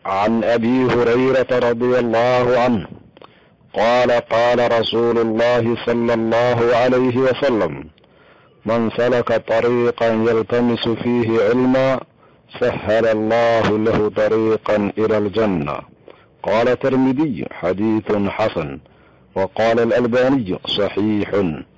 عن ابي هريره رضي الله عنه قال قال رسول الله صلى الله عليه وسلم من سلك طريقا يلتمس فيه علما سهل الله له طريقا الى الجنه قال الترمذي حديث حسن وقال الالباني صحيح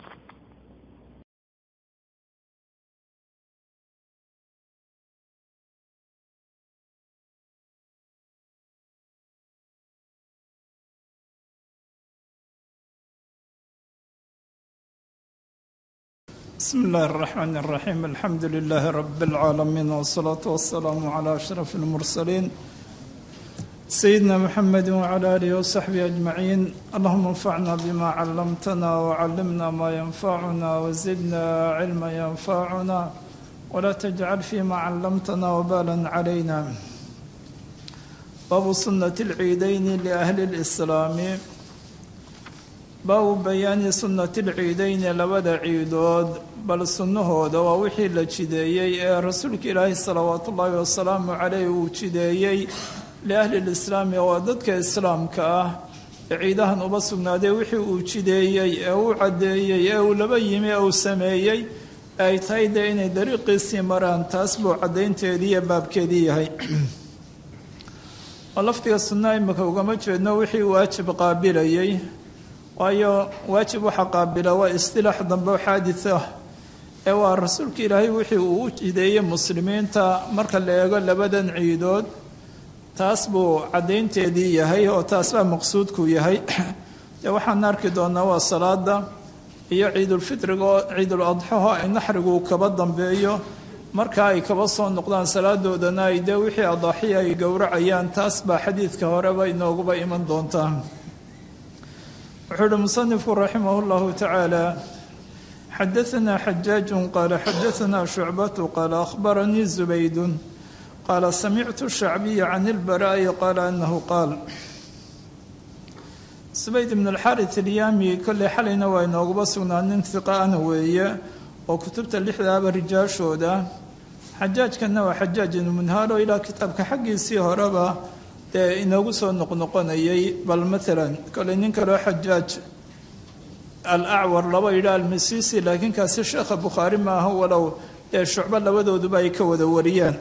بسم الله الرحمن الرحيم الحمد لله رب العالمين والصلاة والسلام على أشرف المرسلين سيدنا محمد وعلى آله وصحبه أجمعين اللهم انفعنا بما علمتنا وعلمنا ما ينفعنا وزدنا علما ينفعنا ولا تجعل فيما علمتنا وبالا علينا باب سنة العيدين لأهل الإسلام baabu bayaani sunnati lciidayni labada ciidood bal sunnahooda waa wixii la jideeyey ee rasuulka ilaahi salawaatu ullaahi wasalaamu caleyh uu jideeyey liahli lislaami waa dadka islaamka ah ee ciidahan uba sugnaaday wixii uu jideeyey ee uu caddeeyey ee uu laba yimi ee uu sameeyey ay tahay dee inay dariiqiisii maraan taas buu caddaynteedii iyo baabkeedii yahay oo lafdiga sunnaha imika ugama jeedno wixii waajib qaabilayey waayo waajib waxa qaabila waa istilaax dambe oo xaadid ah ee waa rasuulka ilaahay wixii uu u jideeyey muslimiinta marka la eego labadan ciidood taas buu caddaynteedii yahay oo taas baa maqsuudku yahay dee waxaan arki doonaa waa salaada iyo ciidulfitriga oo ciidul adxaho ay naxrigu kaba dambeeyo marka ay kaba soo noqdaan salaadoodana ay dee wixii adaaxiya ay gowracayaan taas baa xadiidka horeba inooguba iman doontaa wuxuu uhi musanifku raximah اllahu tacaala xadaanaa xajaaju qaala xadaanaa shucbatu qaala akhbaranii zubaydu qaala samictu shacbiya can ilbaraa'i qaala anahu qaal zubayd ibn alxarit alyaami kolley xalayna waa inooguba sugnaa nin hiqaana weeye oo kutubta lixdaaba rijaashooda xajaajkanna waa xajaaj ibnu munhaalo ilaa kitaabka xaggiisii horeba dee inoogu soo noqnoqonayay bal maalan koley nin kaloo xajaaj alacwar laba yidha almasisi laakiin kaasi sheekha bukhaari maaha walow dee shucbo labadooduba ay ka wada wariyaan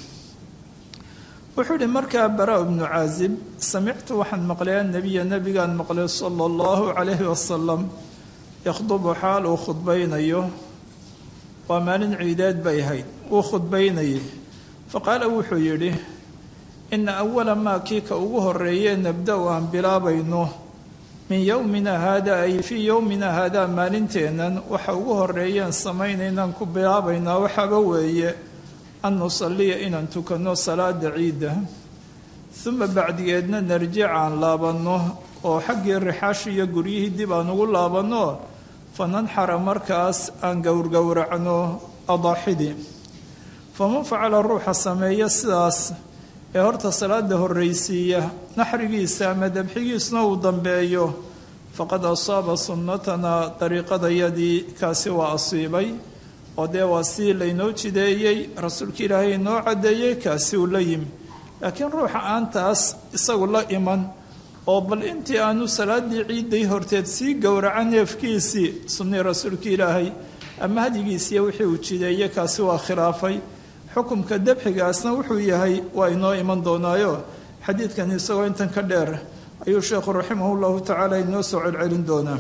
wuxuu ihi markaa bara ibnu caazib samictu waxaan maqlay annabiya nabigaan maqlay sala allahu calayhi wasalam yakhdubu xaal uu khudbaynayo waa maalin ciideed bay ahayd uu khudbaynayay faqaala wuxuu yidhi ina awala maa kii ka ugu horeeye nabda-u aan bilaabayno min yowmina haada ay fii yowmina haadaa maalinteennan waxa ugu horeeyeen samaynaynaan ku bilaabaynaa waxaaba weeye an nusalliya inaan tukanno salaada ciidda uma bacdigeedna narjic aan laabanno oo xaggii rixaash iyo guryihii dib aan ugu laabanno fananxara markaas aan gowrgowracno adaaxidii faman facala ruuxa sameeya sidaas ee horta salaada horraysiiya naxrigiisa ama dabxigiisna uu dambeeyo faqad asaaba sunnatanaa dariiqadayadii kaasi waa asiibay oo dee waa sii laynoo jideeyey rasuulka ilaahay inoo caddeeyey kaasi uu la yimi laakiin ruuxa aan taas isagu la iman oo bal intii aanu salaadii ciidday horteed sii gowraca neefkiisii sunnii rasuulka ilaahay ama hadyigiisiiyo wixii uu jideeye kaasi waa khilaafay xukumka dabxigaasna wuxuu yahay waa inoo iman doonaayo xadiidkan isagoo intan ka dheer ayuu sheekhu raximah llahu tacaala inoo soo celcelin doonaa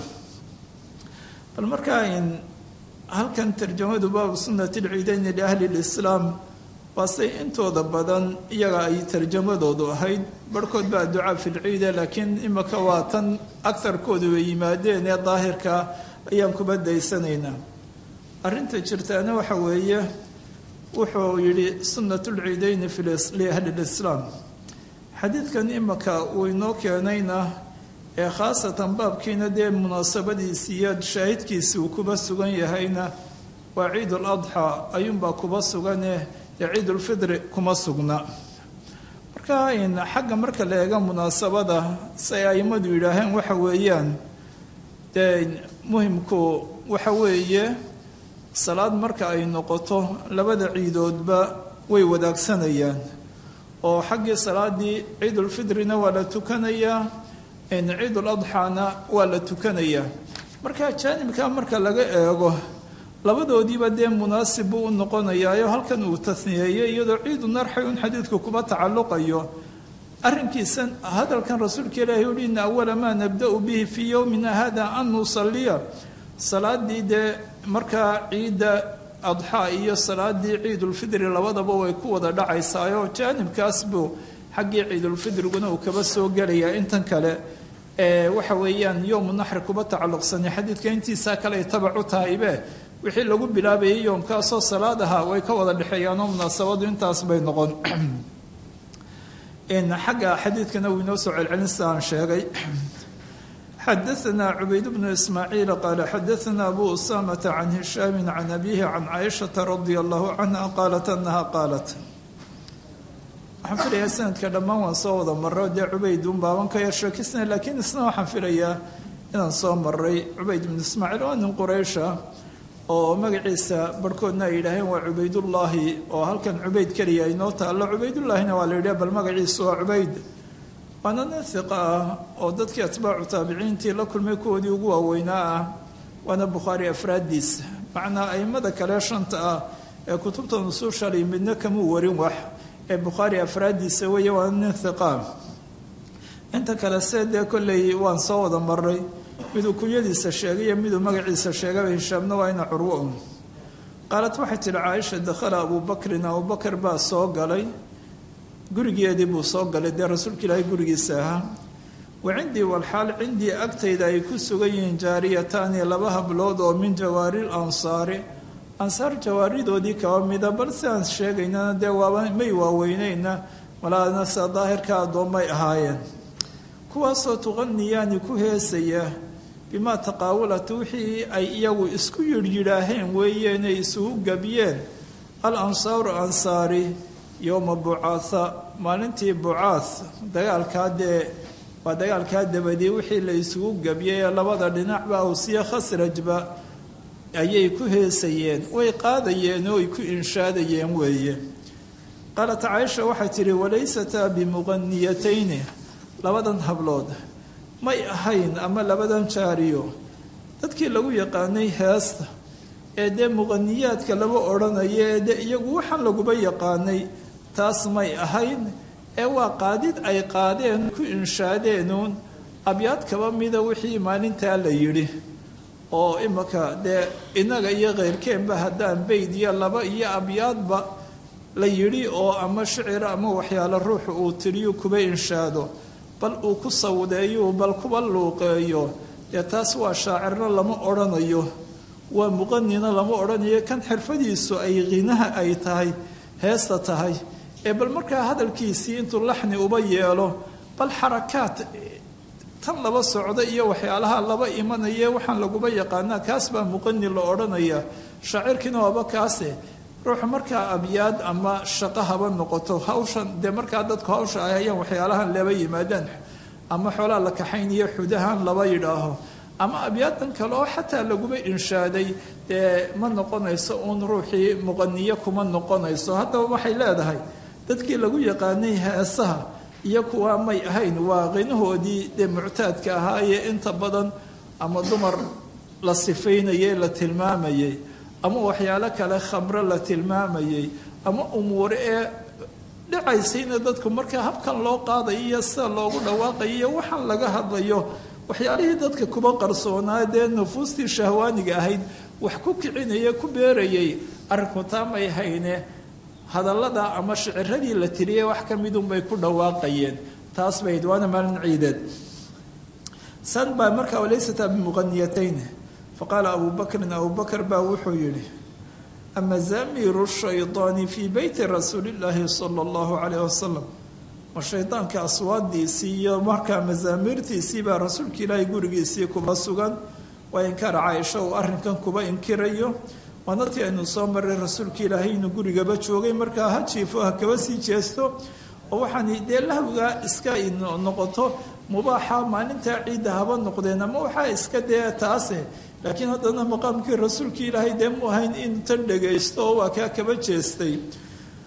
bal markaa in halkan tarjamadu baabu sunnati lciidayni liahli lislaam waa say intooda badan iyaga ay tarjamadoodu ahayd barhkood baa ducaa fi lciide laakiin imika waa tan agarkoodu ay yimaadeen ee daahirka ayaan kuba daysanaynaa arrinta jirtaana waxa weeye wuxuu yidhi sunnat lciidayni liahli lislaam xadiidkan imika uu inoo keenayna ee khaasatan baabkiina dee munaasabadiisii iyo shaahidkiisi uu kuba sugan yahayna waa ciid ladxaa ayuunbaa kuba sugane dee ciidulfidri kuma sugna marka xagga marka la eega munaasabada say aimadu yidhaaheen waxa weeyaan dee muhimku waxa weeye salaad marka ay noqoto labada ciidoodba way wadaagsanayaan oo xaggii salaadii ciidulfidrina waa la tukanayaa ciiduladxaana waa la tukanayaa marka jaanibka marka laga eego labadoodiiba dee munaasib buu u noqonayaayo halkan uu taniyeeyey iyadoo ciidu narxay un xadiidku kuba tacalluqayo arrinkiisan hadalkan rasuulka ilaahi uhi ina awala maa nabda-u bihi fii yowmina hada an nusaliya salaadii dee markaa ciidda adxaa iyo salaadii ciidulfidri labadaba way ku wada dhacaysaayo jaanibkaas buu xaggii ciidulfidriguna uu kaba soo gelayaa intan kale waxa weeyaan yowmu naxri kuba tacalluqsani xadiidka intiisaa kale ay tabac u tahaybe wixii lagu bilaabayay yoomkaasoo salaad ahaa way ka wada dhexeeyaanoo munaasabadu intaas bay noqon xagga xadiidkana wuu inoo soo celcelin sida aan sheegay xadaثna cubayd bnu ismaaciil qaala xadaثna abu usamata can hishaami can abihi can caaishaةa radia allahu canha qaalat anaha qaalat waxaan filayaa sanadka dhammaan waan soo wada maro dee cubayd un baaban ka yar sheekisna laakiin isna waxaan filayaa inaan soo maray cubayd bnu ismaaciil waa nin quraysha oo magaciisa barhkoodna ay yidhaaheen waa cubaydullaahi oo halkan cubayd keliya inoo taallo cubaydullaahina waa la yidhah bal magaciisu waa cubayd waana nin hiqa ah oo dadkii atbaacu taabiciintii la kulmay kuwoodii ugu waaweynaa ah waana bukhaari afraaddiisa macnaa aimada kale shanta ah ee kutubta nusuushalay midna kamuu warin wax ee bukhaari afraaddiisa weeye waana nin hiqa inta kale see dee kolley waan soo wada maray miduu kunyadiisa sheegay iyo miduu magaciisa sheegaba hishaamna waa ina curwo un qaalad waxay tidhi caaisha dakhala abubakrin abubakar baa soo galay gurigeedii buu soo galay dee rasuulka ilaahay gurigiisa ahaa wa cindii walxaal cindii agtayda ay ku sugan yihiin jaariyataani laba hablood oo min jawaaril ansaari ansaar jawaaridoodii kaba mida bal si aan sheegaynana dee waaba may waaweyneyna malaana sida daahirka addoommay ahaayeen kuwaasoo tuqaniyaani ku heesaya bimaa taqaawulat wixii ay iyagu isku yidhyidhaaheen weeyeenay isugu gabiyeen al ansaaru ansaari yowma bucaatha maalintii bucaath dagaalkaa dee waa dagaalkaa dabadii wixii la isugu gabiyey ee labada dhinacba awsiya khasrajba ayay ku heesayeen way qaadayeen oo ay ku inshaadayeen weeye qaalat caaisha waxay tidhi walaysataa bimuqaniyatayni labadan hablood may ahayn ama labadan jaariyo dadkii lagu yaqaanay heesta ee dee muqaniyaadka lama odhanayo ee dee iyagu waxaan laguba yaqaanay taas may ahayn ee waa qaadid ay qaadeen ku inshaadeenuun abyaad kaba mida wixii maalintaa la yidhi oo imaka dee innaga iyo keyrkeenba haddaan bayd iyo laba iyo abyaadba la yidhi oo ama shicira ama waxyaalo ruuxu uu tiriyo kuba inshaado bal uu ku sawdeeyo bal kuba luuqeeyo dee taas waa shaacirna lama odhanayo waa muqanina lama odhanayo kan xirfadiisu ay qinaha ay tahay heesta tahay ee bal markaa hadalkiisii intuu laxni uba yeelo bal xarakaad tan laba socda iyo waxyaalaha laba imanaya waxaan laguba yaqaanaa kaas baa muqani la odhanaya shaacirkiina waaba kaase ruuxu markaa abyaad ama shaqo haba noqoto hawshan dee markaa dadku hawsha ay hayaan waxyaalahan laba yimaadaan ama xoolaa la kaxayniyo xudahan laba yidhaaho ama abyaadan kale oo xataa laguba inshaaday dee ma noqonayso uun ruuxii muqaniyo kuma noqonayso haddaba waxay leedahay dadkii lagu yaqaanay heesaha iyo kuwaa may ahayn waa qinahoodii dee muctaadka ahaayee inta badan ama dumar la sifaynayay la tilmaamayay ama waxyaalo kale khamro la tilmaamayay ama umuure ee dhacaysayna dadku markaa habkan loo qaadayo iyo sida loogu dhawaaqayo iyo waxaan laga hadlayo waxyaalihii dadka kuba qarsoonaa dee nufuustii shahwaaniga ahayd wax ku kicinaya ku beerayay arrinku taa may hayne hadallada ama shiciradii la tiriyey wax ka midunbay ku dhawaaqayeen taas bayd waana maalin ciideed san baa markaa walaysata bimuqaniyatayn faqaala abu bakrin abu bakr baa wuxuu yidhi amazamiiru shaydaani fii beyti rasuuli illaahi sala allahu calayh wasalam ma shaydaanka aswaadiisii iyo markaa mazaamiirtiisii baa rasuulka ilaahay gurigiisii kuba sugan waa inkaara caaisha uu arrinkan kuba inkirayo waana tii aynu soo maray rasuulka ilaahay inuu gurigaba joogay markaa ha jiifo ha kaba sii jeesto oo waxaan dee lahwiga iska noqoto mubaaxa maalintaa ciidda haba noqdeen ama waxaa iska dee taase laakiin haddana maqaamkii rasuulka ilaahay dee mu ahayn in tan dhagaysto oo waa kaa kaba jeestay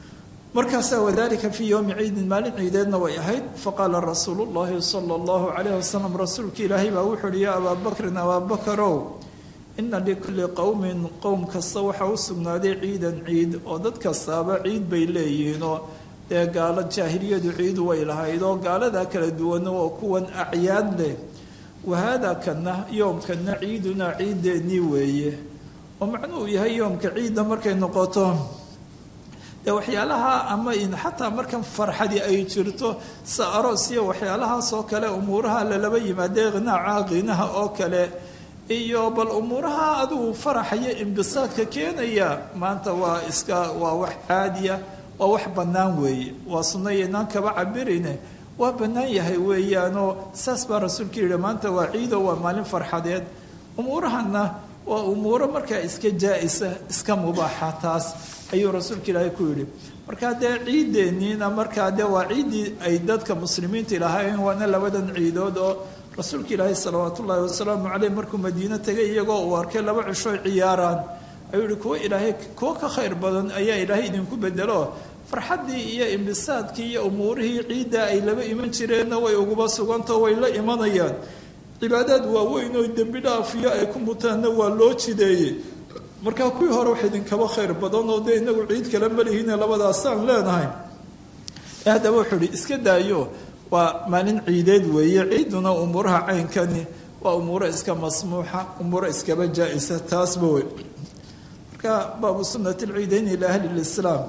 markaasaa wadalika fii yowmi ciidin maalin ciideedna way ahayd faqaala rasuulu llahi sala allahu calayh wasalam rasuulka ilaahay baa wuxuu uhi yaa abaa bakrin abaabakarow ina likulli qowmin qowm kasta waxaa u sugnaaday ciidan ciid oo dad kastaaba ciid bay leeyihiinoo dee gaalo jaahiliyadu ciidu way lahayd oo gaaladaa kala duwana oo kuwan acyaad leh wahaada kana yoomkana ciidunaa ciideennii weeye oo macnuhu yahay yoomka ciidda markay noqoto dee waxyaalaha ama xataa markan farxadii ay jirto sa aroos iyo waxyaalahaas oo kale umuuraha lalaba yimaadee qinaaca qinaha oo kale iyo bal umuuraha adigu faraxaya imbisaadka keenaya maanta waa iska waa wax caadiya waa wax bannaan weeye waa sunno yaynaan kaba cabirine waa bannaan yahay weeyaanoo saas baa rasuulka yidhi maanta waa ciido waa maalin farxadeed umuurahana waa umuuro markaa iska jaa-isa iska mubaaxa taas ayuu rasuulka ilaahay ku yidhi markaa dee ciideenniina markaa dee waa ciiddii ay dadka muslimiinta ilahaayeen waana labadan ciidood oo rasuulka ilaahay salawaat ullaahi wasalaamu caleyh markuu madiino tegay iyagoo uu arkay laba cisho ciyaaraan ayuu yihi kuwo ilaahay kuwo ka khayr badan ayaa ilaahay idinku bedelo farxaddii iyo imbisaadkii iyo umuurihii ciidda ay laba iman jireenna way uguba sugantao way la imanayaan cibaadaad waaweyn oo dembi dhaafiyo ay ku mutaanna waa loo jideeyey markaa kuwii hore wax idinkaba khayr badan oo dee inagu ciid kala malihiine labadaasaan leenahay haddaba wuxuu ihi iska daayo waa maalin ciideed weeye ciiduna umuuraha caynkani waa umuuro iska masmuuxa umuuro iskaba jaa-isa taasba wey marka baabu sunati lciideyni ila ahli lislaam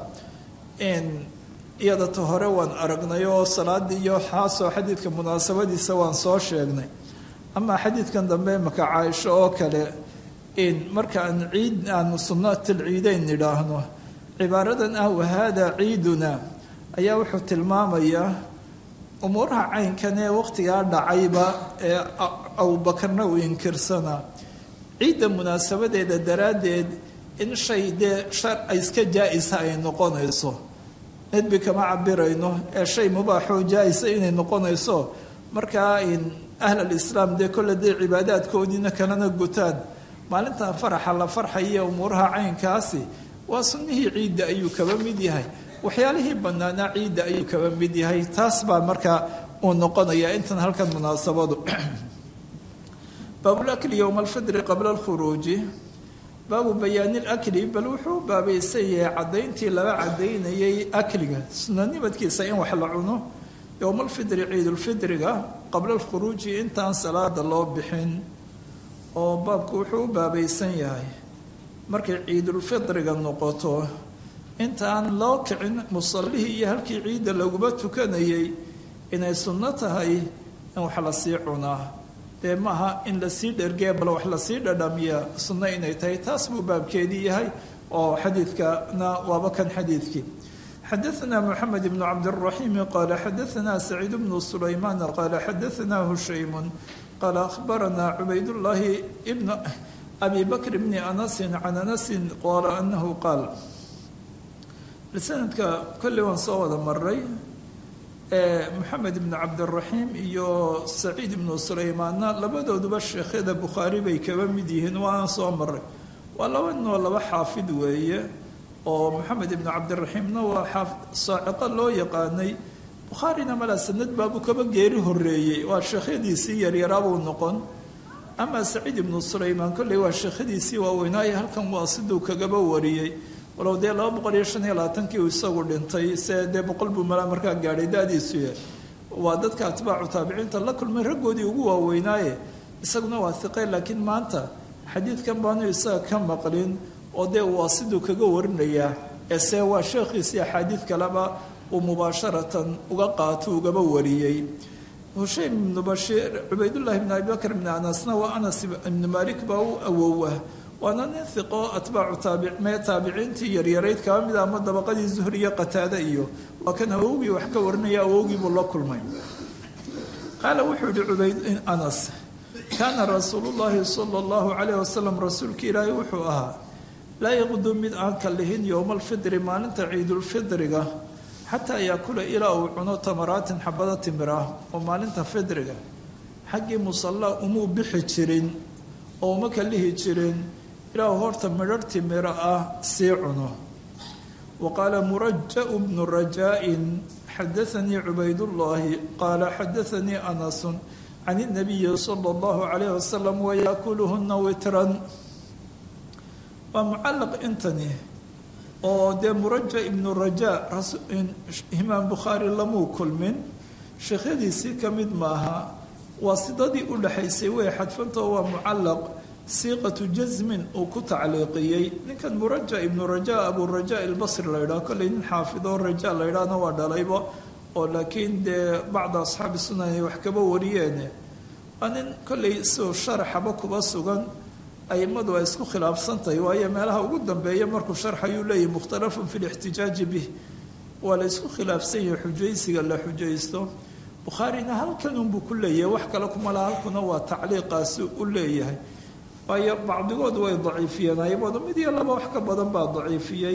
iyada ta hore waan aragnay oo salaadii iyo xaasoo xadiidka munaasabadiisa waan soo sheegnay amaa xadiidkan dambe maka caaisho oo kale marka aan ciid aanu sunnatilciideyn nidhaahno cibaaradan ah wahaada ciiduna ayaa wuxuu tilmaamayaa umuuraha caynkan ee waqtigaa dhacayba ee abubakarna uu inkirsanaa ciidda munaasabadeeda daraaddeed in shay dee shar iska jaa-isa ay noqonayso nedbi kama cabirayno ee shay mubaaxoo jaa-isa inay noqonayso markaa ahlalislaam dee kolle dee cibaadaadkoodiina kalena gutaan maalintan faraxa la farxaya umuuraha caynkaasi waa sunnihii ciidda ayuu kaba mid yahay waxyaalihii bannaanaa ciidda ayuu kaba mid yahay taas baa markaa uu noqonayaa intan halkan munaasabadu baabulakli yowma alfidri qabla alkhuruuji baabu bayaani lakli bal wuxuu baabaysan yahay caddayntii laga caddaynayay akliga sunanimadkiisa in wax la cuno yowma alfidri ciidulfidriga qabla alkhuruuji intaan salaada loo bixin oo baabku wuxuu u baabaysan yahay markay ciidulfidriga noqoto intaan loo kicin musallihii iyo halkii ciidda laguma tukanayay inay sunno tahay in wax lasii cunaa dee maaha in lasii dhergee bal wax lasii dhadhamiya sunno inay tahay taas buu baabkeedii yahay oo xadiidkana waaba kan xadiidkii xadaثna mxamed bn cabdالرaحيم qala xadaثna سacيid bn سulayman qala xadaثna hushaym qala akhbarana cubaydالlahi bn abi bakr bni anasi can anasi qala anahu qaal sanadka kolley waan soo wada maray moxamed ibn cabdiraxiim iyo saciid ibnu sulaymaanna labadooduba sheekhyada bukhaari bay kaba mid yihiin waaan soo maray waa laba ninoo laba xaafid weeye oo moxamed ibnu cabdiraxiimna waa xaafid saaciqo loo yaqaanay bukhaarina malaa sanad baabuu kaba geeri horeeyey waa sheekhyadiisii yaryaraabuu noqon amaa saciid ibnu sulaymaan kolley waa sheekhyadiisii waaweynaayo halkan waa siduu kagaba wariyey walow dee laba boqol iyo shan iyo labaatankii uu isagu dhintay se dee boqol buu malaa markaa gaadhay da-diisu yahay waa dadka atbaacu taabiciinta la kulmay raggoodii ugu waaweynaaye isaguna waa hiqe laakiin maanta xadiidkan baanu isaga ka maqlin oo dee waa siduu kaga warinayaa ese waa sheekhiisii axaadiid kaleba uu mubaasharatan uga qaato ugaba wariyey hushaym ibnu bashiir cubaydullahi ibn abi bakr ibni anasna waa anas ibnu malik baa u awowa waana nin hiqo atbaacu taabicmee taabiciintii yaryarayd kaba mid ama dabaqadii zuhri iyo qataade iyo waa kan awowgii wax ka warinaya awowgii buu la kulmay qaala wuxuu yihi cubayd anas kaana rasuulu llaahi sala allahu calayh wasalam rasuulka ilaahi wuxuu ahaa laa yaqdu mid aan ka lihin yowma alfidri maalinta ciidulfidriga xataa yaakula ilaa uu cuno tamaraatin xabado timir ah oo maalinta fidriga xaggii musalla umuu bixi jirin oo uma ka lihi jirin ilaa horta midhar timiro ah sii cuno waqaala muraja bnu rajaa-in xadaanii cubaydullaahi qaala xadaanii anasun can inabiyi sala allahu calayh wasalam wayaakuluhuna witran waa mucallaq intani oo dee muraja ibnu rajaa imaam bukhaari lamuu kulmin sheekhyadiisii ka mid maaha waa sidadii u dhexaysay way xadfantao waa mucallaq siiqatu jasmin uu ku tacliiqiyey ninkan muraja ibnu raja aburaja albasri la ydhaho kolley nin xaafido raja la ydhahna waa dhalayba oo laakiin dee bacda asxaabi sunan ay wax kaba wariyeene waa nin kolley siuu sharaxaba kuba sugan aimadu ay isku khilaafsantahay waayo meelaha ugu dambeeya markuu sharxayuu leeyahy mukhtalafun fi lixtijaaji bih waa la isku khilaafsan yahay xujaysiga la xujaysto bukhaarina halkanunbuu ku leeyahay wax kale kuma laha halkuna waa tacliiqaasi u leeyahay waayo bacdigood way daciifiyeen aimadu mid iyo laba wax ka badan baa daciifiyey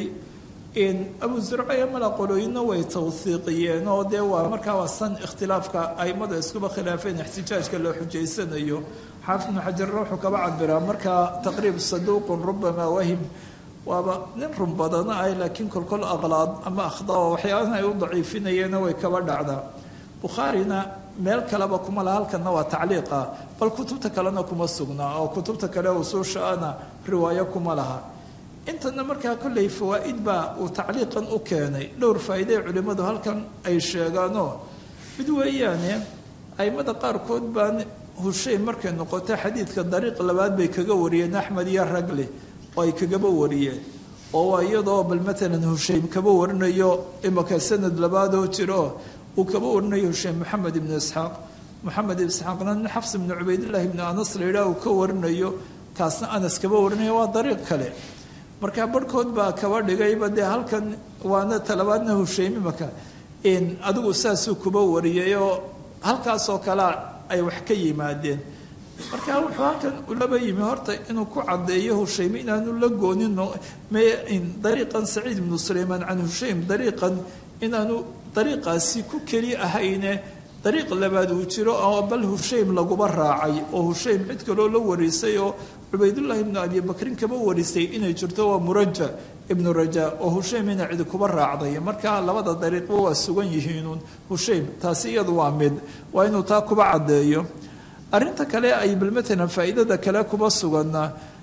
abu zurcaya mala qolooyinna way tawhiiqiyeen oo dee waa markaa waa san ikhtilaafka aimada iskuba khilaafeen ixtijaajka loo xujaysanayo xaafid ibnu xajarna wuxuu kaba cabiraa markaa taqriib saduuqun rubamaa wahim waaba nin run badana ah laakiin kolkol aqlaad ama akhdaa waxyaabahan ay u daciifinayeenna way kaba dhacdaa bukhaarina meel kaleba kuma laha halkanna waa tacliiqa bal kutubta kalena kuma sugnaa oo kutubta kale usuushaana riwaayo kuma laha intana markaa kolley fawaa'id baa uu tacliiqan u keenay dhowr faa'iidee culimmadu halkan ay sheegaanoo mid weeyaane aimada qaarkood baan hushayn markay noqoto xadiidka dariiq labaad bay kaga wariyeen axmed iyo ragli oo ay kagaba wariyeen oo waa iyadoo bal matalan hushaym kaba warinayo imaka sanad labaadoo jiro uu kaba warinayo hushaym maxamed ibnu isxaaq maxamed ibn isxaaqna nin xafs ibnu cubaydillahi ibnu anas la yidhaah uu ka warinayo kaasna anas kaba warinayo waa dariiq kale markaa barhkood baa kaba dhigayba dee halkan waana talabaadna hushaym imaka adigu saasuu kuba wariyay oo halkaasoo kalea ay wax ka yimaadeen marka wuxuu halkan ulaba yimi horta inuu ku cadeeyo hushaym inaanu la goonin dariiqan saciid ibnu sulaymaan can hushaym dariiqan inaanu dariiqaasi ku keli ahayne dariiq labaad uu jiro oo bal hushaym laguba raacay oo hushaym cid kaloo la warisay oo cubaydullaahi ibnu abi bakrin kaba warisay inay jirto waa muraja ibnu raja oo hushaym ina cidi kuba raacday marka labada dariiqba waa sugan yihiinuun hushaym taasi iyadu waa mid waa inuu taa kuba caddeeyo arrinta kale ay bal matalan faa'iidada kale kuba suganna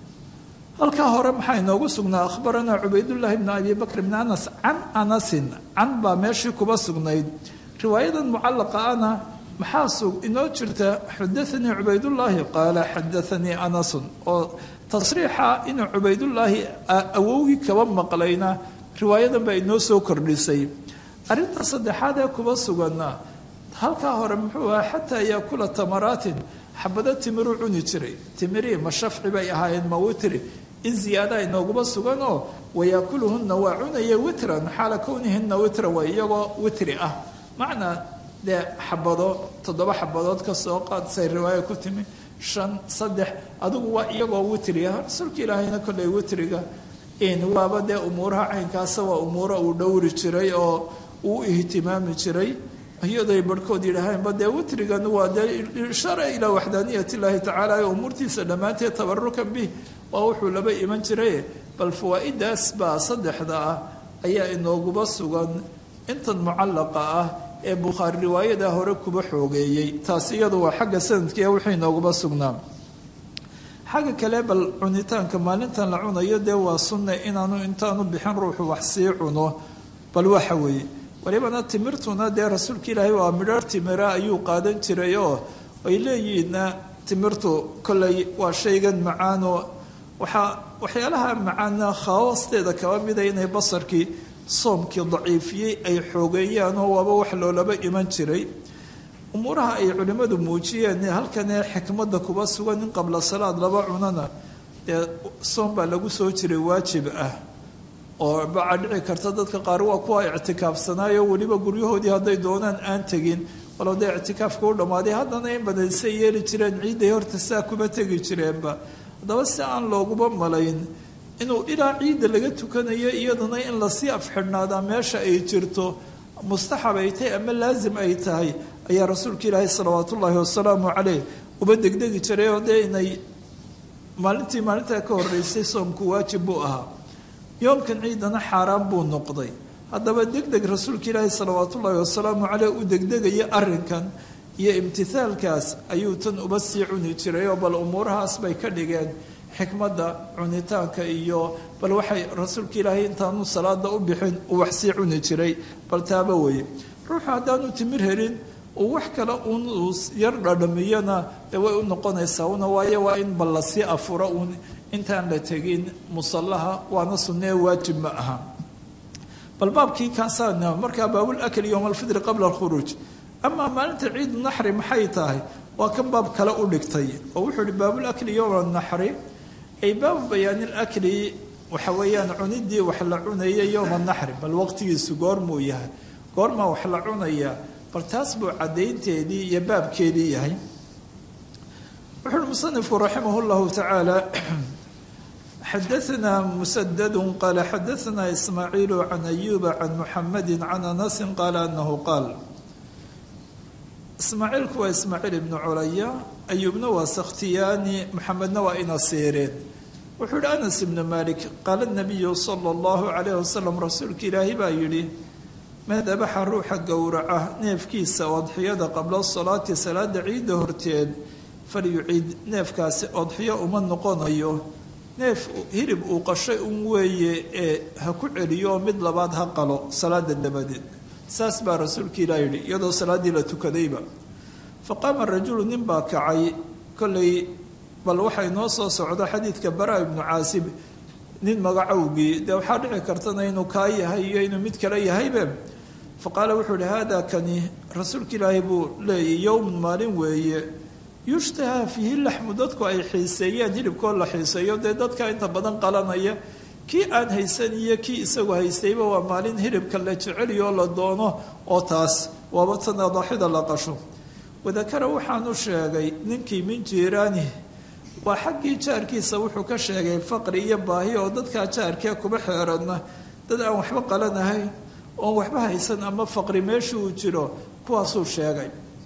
halkaa hore maxaa inoogu sugnaa akhbaranaa cubaydullaahi ibnu abi bakr ibni anas can anasin can baa meeshii kuba sugnayd riwaayadan mucallaqa ana maxaa sug inoo jirta xadaanii cubaydullaahi qaala xadaanii anasun oo tasriixa inuu cubaydullaahi awowgii kaba maqlayna riwaayadan baa inoo soo kordhisay arrinta saddexaad ee kuba suganna halkaa hore muxuu ahaa xataa yaakula tamaraatin xabado timiruu cuni jiray timirii ma shafci bay ahaayeen ma witri in ziyaada inooguma suganoo wayaakuluhunna waa cunaya witran xaala kownihina witra waa iyagoo witri ah macnaa dee xabado toddoba xabadood ka soo qaadsay riwaaya ku timi shan saddex adigu waa iyagoo witri ah rasuulka ilaahayna kolley witriga waaba dee umuuraha caynkaasa waa umuuro uu dhowri jiray oo uu ihtimaami jiray iyadoy barhkood yidhaaheenba dee witrigan waa dee ishara ilaa waxdaaniyat illaahi tacaala ee umuurtiisa dhammaanteed tabarukan bih waa wuxuu laba iman jiray bal fawaa'idaas baa saddexda ah ayaa inooguba sugan intan mucallaqa ah ee bukhaari riwaayada hore kuba xoogeeyey taas iyadu waa xagga sanadkiia wixii inooguba sugnaa xagga kale bal cunitaanka maalintan la cunayo dee waa sunne inaanu intaanu bixin ruuxu wax sii cuno bal waxa weeye walibana timirtuna dee rasuulka ilaahay waa midhar timira ayuu qaadan jiray oo ay leeyihiinna timirtu kolley waa shaygan macaanoo waxaa waxyaalaha macaana khawaasteeda kaba mida inay basarkii soomkii daciifiyey ay xoogeeyaan oo waaba wax loolaba iman jiray umuuraha ay culimmadu muujiyeen halkanee xikmadda kuba sugan in qabla salaad laba cunana dee soom baa lagu soo jiray waajib ah oo bacaa dhici karta dadka qaar waa kuwa ictikaafsanaayo weliba guryahoodii hadday doonaan aan tegin walow dee ictikaafka u dhammaaday haddana in badan say yeeli jireen ciidday horta saa kuma tegi jireenba haddaba si aan looguba malayn inuu ilaa ciidda laga tukanayo iyadana in lasii afxidhnaadaa meesha ay jirto mustaxab ay tahay ama laasim ay tahay ayaa rasuulka ilaahay salawaat ullaahi wasalaamu caleyh uba degdegi jiray oo dee inay maalintii maalintaa ka horeysay soomku waajib buu ahaa yoomkan ciidana xaaraan buu noqday haddaba deg deg rasuulka ilaahi salawaat ullaahi wasalaamu caleyh u degdegaya arrinkan iyo imtithaalkaas ayuu tan uba sii cuni jiray oo bal umuurahaas bay ka dhigeen xikmadda cunitaanka iyo bal waxay rasuulka ilaahay intaanu salaada u bixin uu wax sii cuni jiray bal taaba weye ruuxu haddaanu timir helin uu wax kale uun uu yar dhadhamiyana dee way u noqonaysaa una waayo waa in bal lasii afuro uun intaan la tegin musallaha waana sunnee waajib ma aha bal baabkii kaasaana markaa baabul akli yowma alfidri qabla alkhuruuj amaa maalinta ciidu naxri maxay tahay waa kan baab kale u dhigtay oo wuxuu ihi baabul akli yowma naxri ay baabu bayaani lakli waxa weeyaan cunidii wax la cunaya yowma naxri bal waqtigiisu goormuu yahay goormaa wax la cunayaa bal taas buu caddaynteedii iyo baabkeedii yahay wuxu uhi musanifku raximah llahu tacaala xadaثna msdd qal xadaثna ismaaciil can ayuba can muxamadi can anasi qaala anahu qaal ismaaciilku waa ismaaciil ibnu culaya ayuubna waa sakhtiyaani muxamedna waa ina seereen wuxuu yihi anas ibnu malik qaala nabiyu sala اllahu calayh wasalam rasuulka ilaahi baa yidhi man dabaxa ruuxa gowraca neefkiisa odxiyada qabla salaati salaada ciidda horteed falyuciid neefkaasi odxiyo uma noqonayo neef hilib uu qashay un weeye ee ha ku celiyo mid labaad ha qalo salaada dabadeed saas baa rasuulka ilaah yidhi iyadoo salaaddii la tukadayba fa qaama rajulu nin baa kacay kollay bal waxay noo soo socdo xadiidka bara ibnu caasib nin magacowgii dee waxaa dhici kartana inuu kaa yahay iyo inuu mid kale yahaybe fa qaala wuxuu ihi haadaa kani rasuulka ilaahay buu leeyay yowmun maalin weeye yushtaha fiihi laxmu dadku ay xiiseeyeen hilibkoo la xiiseeyo dee dadka inta badan qalanaya kii aan haysan iyo kii isagu haystayba waa maalin hilibka la jeceliyo la doono oo taas waaba tan adaaxida la qasho wadakara waxaanu sheegay ninkii min jiiraani waa xaggii jaarkiisa wuxuu ka sheegay faqri iyo baahi oo dadkaa jaarkee kuba xeeradna dad aan waxba qalanahayn oon waxba haysan ama faqri meesha uu jiro kuwaasuu sheegay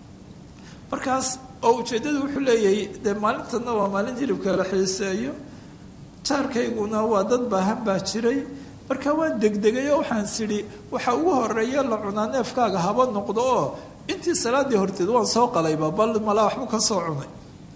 markaas oo ujeeddadu wuxuu leeyahay dee maalintanna waa maalin hilibka la xiiseeyo jaarkayguna waa dad baahan baa jiray marka waan degdegay oo waxaan sidhi waxa ugu horeeya la cunaa neefkaaga haba noqdo oo intii salaaddii horteed waan soo qalayba bal malaa waxbu ka soo cunay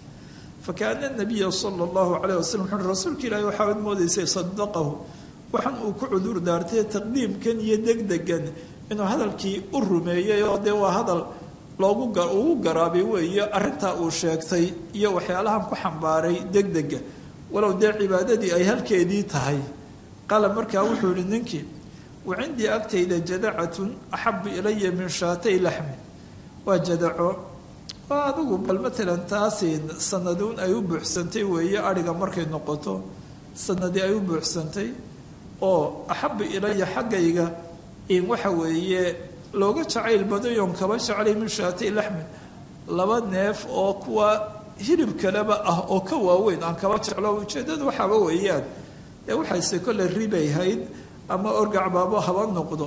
fa kaana nabiya sala allahu calayh wasalam wuxuui rasuulka ilaahi waxaad moodaysay sadaqahu waxaan uu ku cudur daartay taqdiimkan iyo degdegan inuu hadalkii u rumeeyey oo dee waa hadal loogu ugu garaabay weeye arrintaa uu sheegtay iyo waxyaalahan ku xambaaray degdega walow dee cibaadadii ay halkeedii tahay qaala markaa wuxuu yihi ninkii wa cindii agtayda jadacatun axabu ilaya min shaatay laxmin waa jadaco waa adigu bal matalan taasi sanaduun ay u buuxsantay weeye adhiga markay noqoto sanadii ay u buuxsantay oo axabu ilaya xaggayga in waxa weeye looga jacayl badayoon kaba jeclay min shaatay laxmin laba neef oo kuwa hilib kaleba ah oo ka waaweyn aan kaba jeclo ujeeddadu waxaaba weeyaan dee waxayse kolle ribay hayd ama orgacbaabo haba noqdo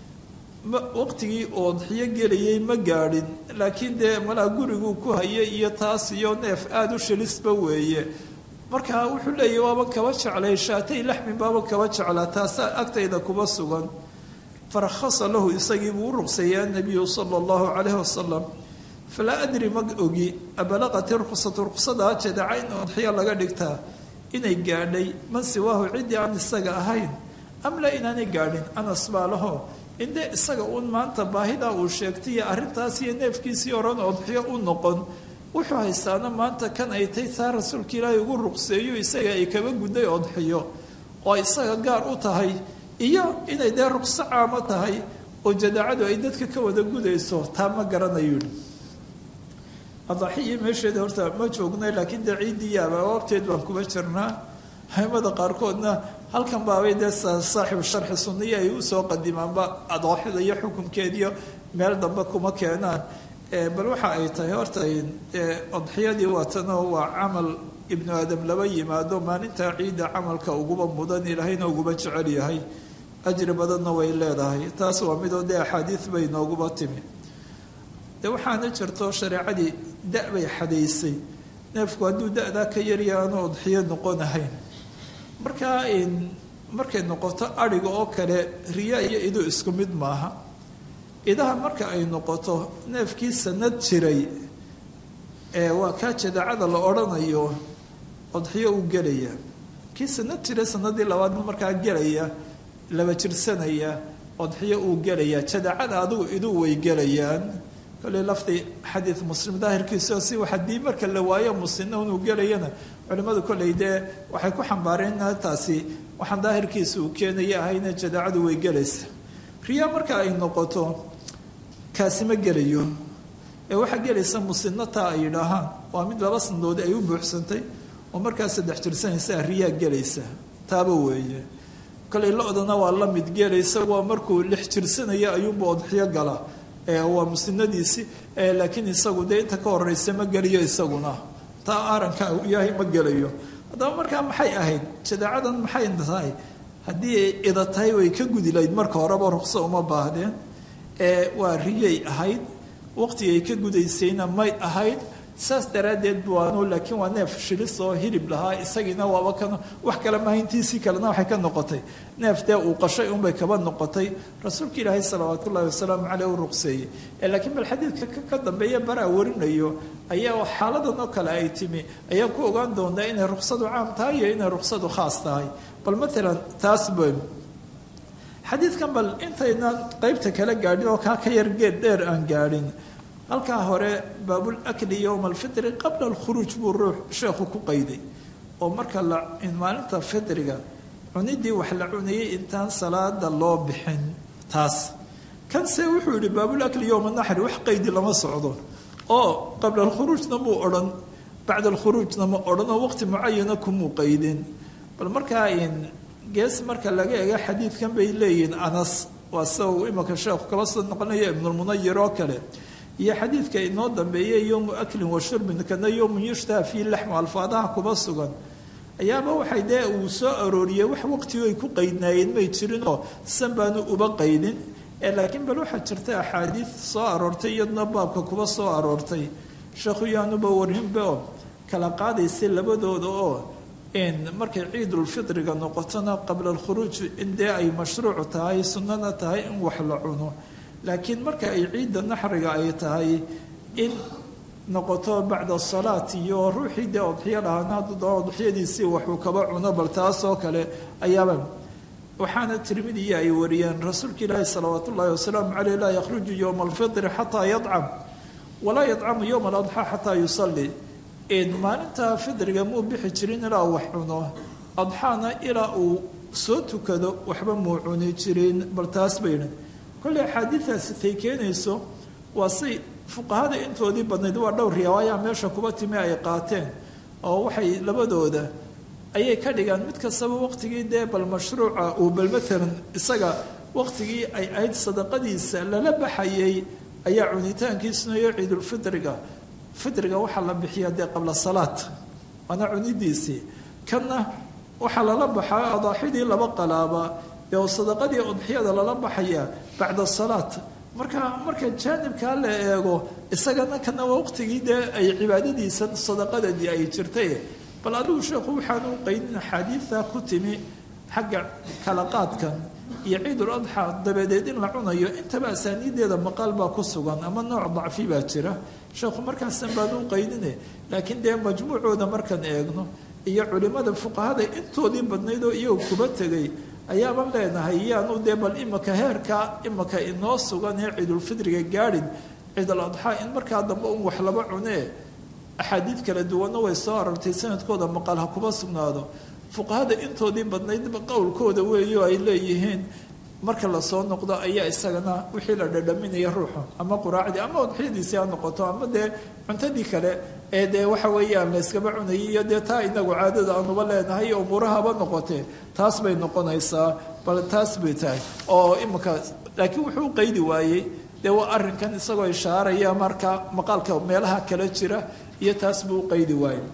waqtigii oodxiyo gelayay ma gaadhin laakiin dee malaa guriguu ku hayay iyo taas iyo neef aada u shilisba weeye marka wuxuu leeyahy waaba kaba jeclay shaatay laxmin baaba kaba jeclaa taasaa agtayda kuba sugan farakhasa lahu isagii buu u ruqseeyey annabiyu sala allahu calayhi wasalam falaa adri ma ogi abalaqati ruqsatu ruqsadaa jadaca in odxiyo laga dhigtaa inay gaadhay man siwaahu ciddii aan isaga ahayn am la inaanay gaadhin anas baa laho indee isaga uun maanta baahidaa uu sheegtay iyo arrintaas iyo neefkiisii oran odxiyo u noqon wuxuu haystaana maanta kan ay tay taa rasuulka ilaahay ugu ruqseeyo isaga ay kaba gudday odxiyo oo isaga gaar u tahay iyo inay dee ruqso caamo tahay oo jadaacadu ay dadka ka wada gudayso taa ma garanayo adaaxiyo meesheeda horta ma joognay laakiin dee ciiddii yaaba wabteed baan kuba jirnaa aimada qaarkoodna halkan baabay dee saaxibu sharxi sunniya ay usoo qadimaanba adooxida iyo xukunkeediyo meel dambe kuma keenaan bal waxa ay tahay horta odxiyadii waatano waa camal ibnu aadam laba yimaado maalintaa ciidda camalka uguba mudan ilaahayna uguba jecel yahay ajri badanna way leedahay taas waa midoo dee axaadiid bay nooguba timi de waxaana jirto shareecadii da- bay xadaysay neefku hadduu da-daa ka yarya aanu odxiyo noqonahayn markaa markay noqoto adhiga oo kale riya iyo idu isku mid maaha idaha marka ay noqoto neefkii sanad jiray ee waa kaa jadaacada la odhanayo odxiyo uu gelaya kii sanad jiray sanadii labaadna markaa gelaya laba jirsanaya odxiyo uu gelaya jadaacada adigu idu way gelayaan kolley lafdi xadiid muslim daahirkiisao si haddii marka la waayo muslimna inuu gelayana culimmadu kolley dee waxay ku xambaareen taasi waxaan daahirkiisa uu keenaya ahayna jadaacadu way gelaysa riya marka ay noqoto kaasi ma gelayo ee waxaa gelaysa muslimna taa ay yidhaahaan waa mid laba sanadood ay u buuxsantay oo markaa saddex jirsanaysaa riyaa gelaysa taaba weeye kolley lo-dana waa la mid gelaysa waa markuu lix jirsanaya ayuunba odxiyo gala waa muslimadiisi laakiin isagu dee inta ka horeysa ma geliyo isaguna taa aaranka yahay ma gelayo haddaba markaa maxay ahayd jadaacadan maxay tahay haddii ay ida tahay way ka gudi lahayd marka horeba ruqso uma baahdeen waa riyay ahayd waqtigay ka gudaysayna may ahayd saas daraaddeed buano laakiin waa neef shilis oo hilib lahaa isagiina waaba kan wax kale mahayntiisii kalena waxay ka noqotay neef dee uu qashay unbay kaba noqotay rasuulka ilaahay salawaat ullahi wasalaamu caleyh u ruqseeyey laakiin bal xadiidka ka dambeeya baraa warinayo ayaa xaaladan oo kale ay timi ayaan ku ogaan doonaa inay ruqsadu caam tahay iyo inay ruqsadu khaas tahay bal matalan taas ba xadiidkan bal intaynaan qeybta kala gaadhin oo kaa ka yar geed dheer aan gaadhin halkaa hore baabul akli yowma alfitri qabla alkhuruuj buu ruux sheekhu ku qayday oo marka la maalinta fitriga cunidii wax la cunayay intaan salaada loo bixin taas kanse wuxuu yihi baabul akli yowma naxri wax qaydi lama socdo oo qabla alkhuruujna muu odhan bacda alkhuruujna ma odhan oo waqti mucayana kumuu qaydin bal markaa gees marka laga ega xadiidkan bay leeyihiin anas waa sida uu imanka sheekhu kala soo noqonayo ibnulmunayir oo kale iyo xadiidka inoo dambeeyey yowmu aklin wa shurbin kana yowmun yushtaha fii laxmu alfaadaha kuba sugan ayaaba waxay dee uu soo arooriyey wax waqtigu ay ku qaydnaayeen may jirinoo san baanu uba qaydin laakiin bal waxaa jirta axaadiid soo aroortay iyaduna baabka kuba soo aroortay sheekhu yaanuba warinba oo kala qaadaysay labadooda oo markay ciidulfitriga noqotona qabla alkhuruuj in dee ay mashruuc tahay sunnana tahay in wax la cuno laakiin marka ay ciidda naxriga ay tahay in noqoto bacda salaat iyo ruuxii dee odxiyo lahaana hadduu doo odxiyadiisii waxuu kaba cuno bal taasoo kale ayaaba waxaana tirmidiya ay wariyeen rasuulka ilaahi salawaat ullaahi wasalaamu caleyh laa yakhruju yowma alfitri xataa yadcam walaa yadcamu yowma aladxaa xataa yusalli maalinta fidriga muu bixi jirin ilaa wax cuno adxaana ilaa uu soo tukado waxba muu cuni jirin bal taas bayna kolley axaadiidaasi tay keenayso waa say fuqahada intoodii badnayd waa dhowr riwaayaa meesha kuba timi ay qaateen oo waxay labadooda ayay ka dhigaan mid kastaba waqtigii dee bal mashruuca uu bal matalan isaga waqtigii ay ahayd sadaqadiisa lala baxayay ayaa cunitaankiisuna iyo ciidulfitriga fitriga waxaa la bixiyaa dee qabla salaad waana cunidiisii kanna waxaa lala baxaa adaaxidii laba qalaaba dee oo sadaqadii udxiyada lala baxayaa bacda salaat marka marka jaanibkaa la eego isagana kana waqtigii dee ay cibaadadiisa sadaqadadii ay jirtay bal adigu sheekhu waxaanu qaydin axaadiidta ku timi xagga kala qaadkan iyo ciidul adxa dabadeed in la cunayo intaba asaaniideeda maqaal baa ku sugan ama nooc dacfi baa jira sheekhu markaasan baanu qaydine laakiin dee majmuucooda markaan eegno iyo culimada fuqahada intoodii badnayd oo iyagu kuba tegay ayaaban leenahay yaanu dee bal imaka heerka imaka inoo sugan ee ciidulfidriga gaadhin ciidul adxaa in markaa dambe un wax laba cunee axaadiid kala duwanna way soo arortay sanadkooda maqaal ha kuba sugnaado fuqahada intoodii badnaydba qowlkooda weeyo ay leeyihiin marka lasoo noqdo ayaa isagana wixii la dhadhaminaya ruuxu ama quraacdii ama udxiyadiisi ha noqoto ama dee cuntadii kale ee dee waxa weeyaan la yskaba cunayay iyo dee taa inagu caadada aanuba leenahay umuurahaba noqotee taas bay noqonaysaa bal taas bay tahay oo imanka laakiin wuxuu qaydi waayey dee waa arrinkan isagoo ishaaraya marka maqaalka meelaha kala jira iyo taas buu qaydi waayey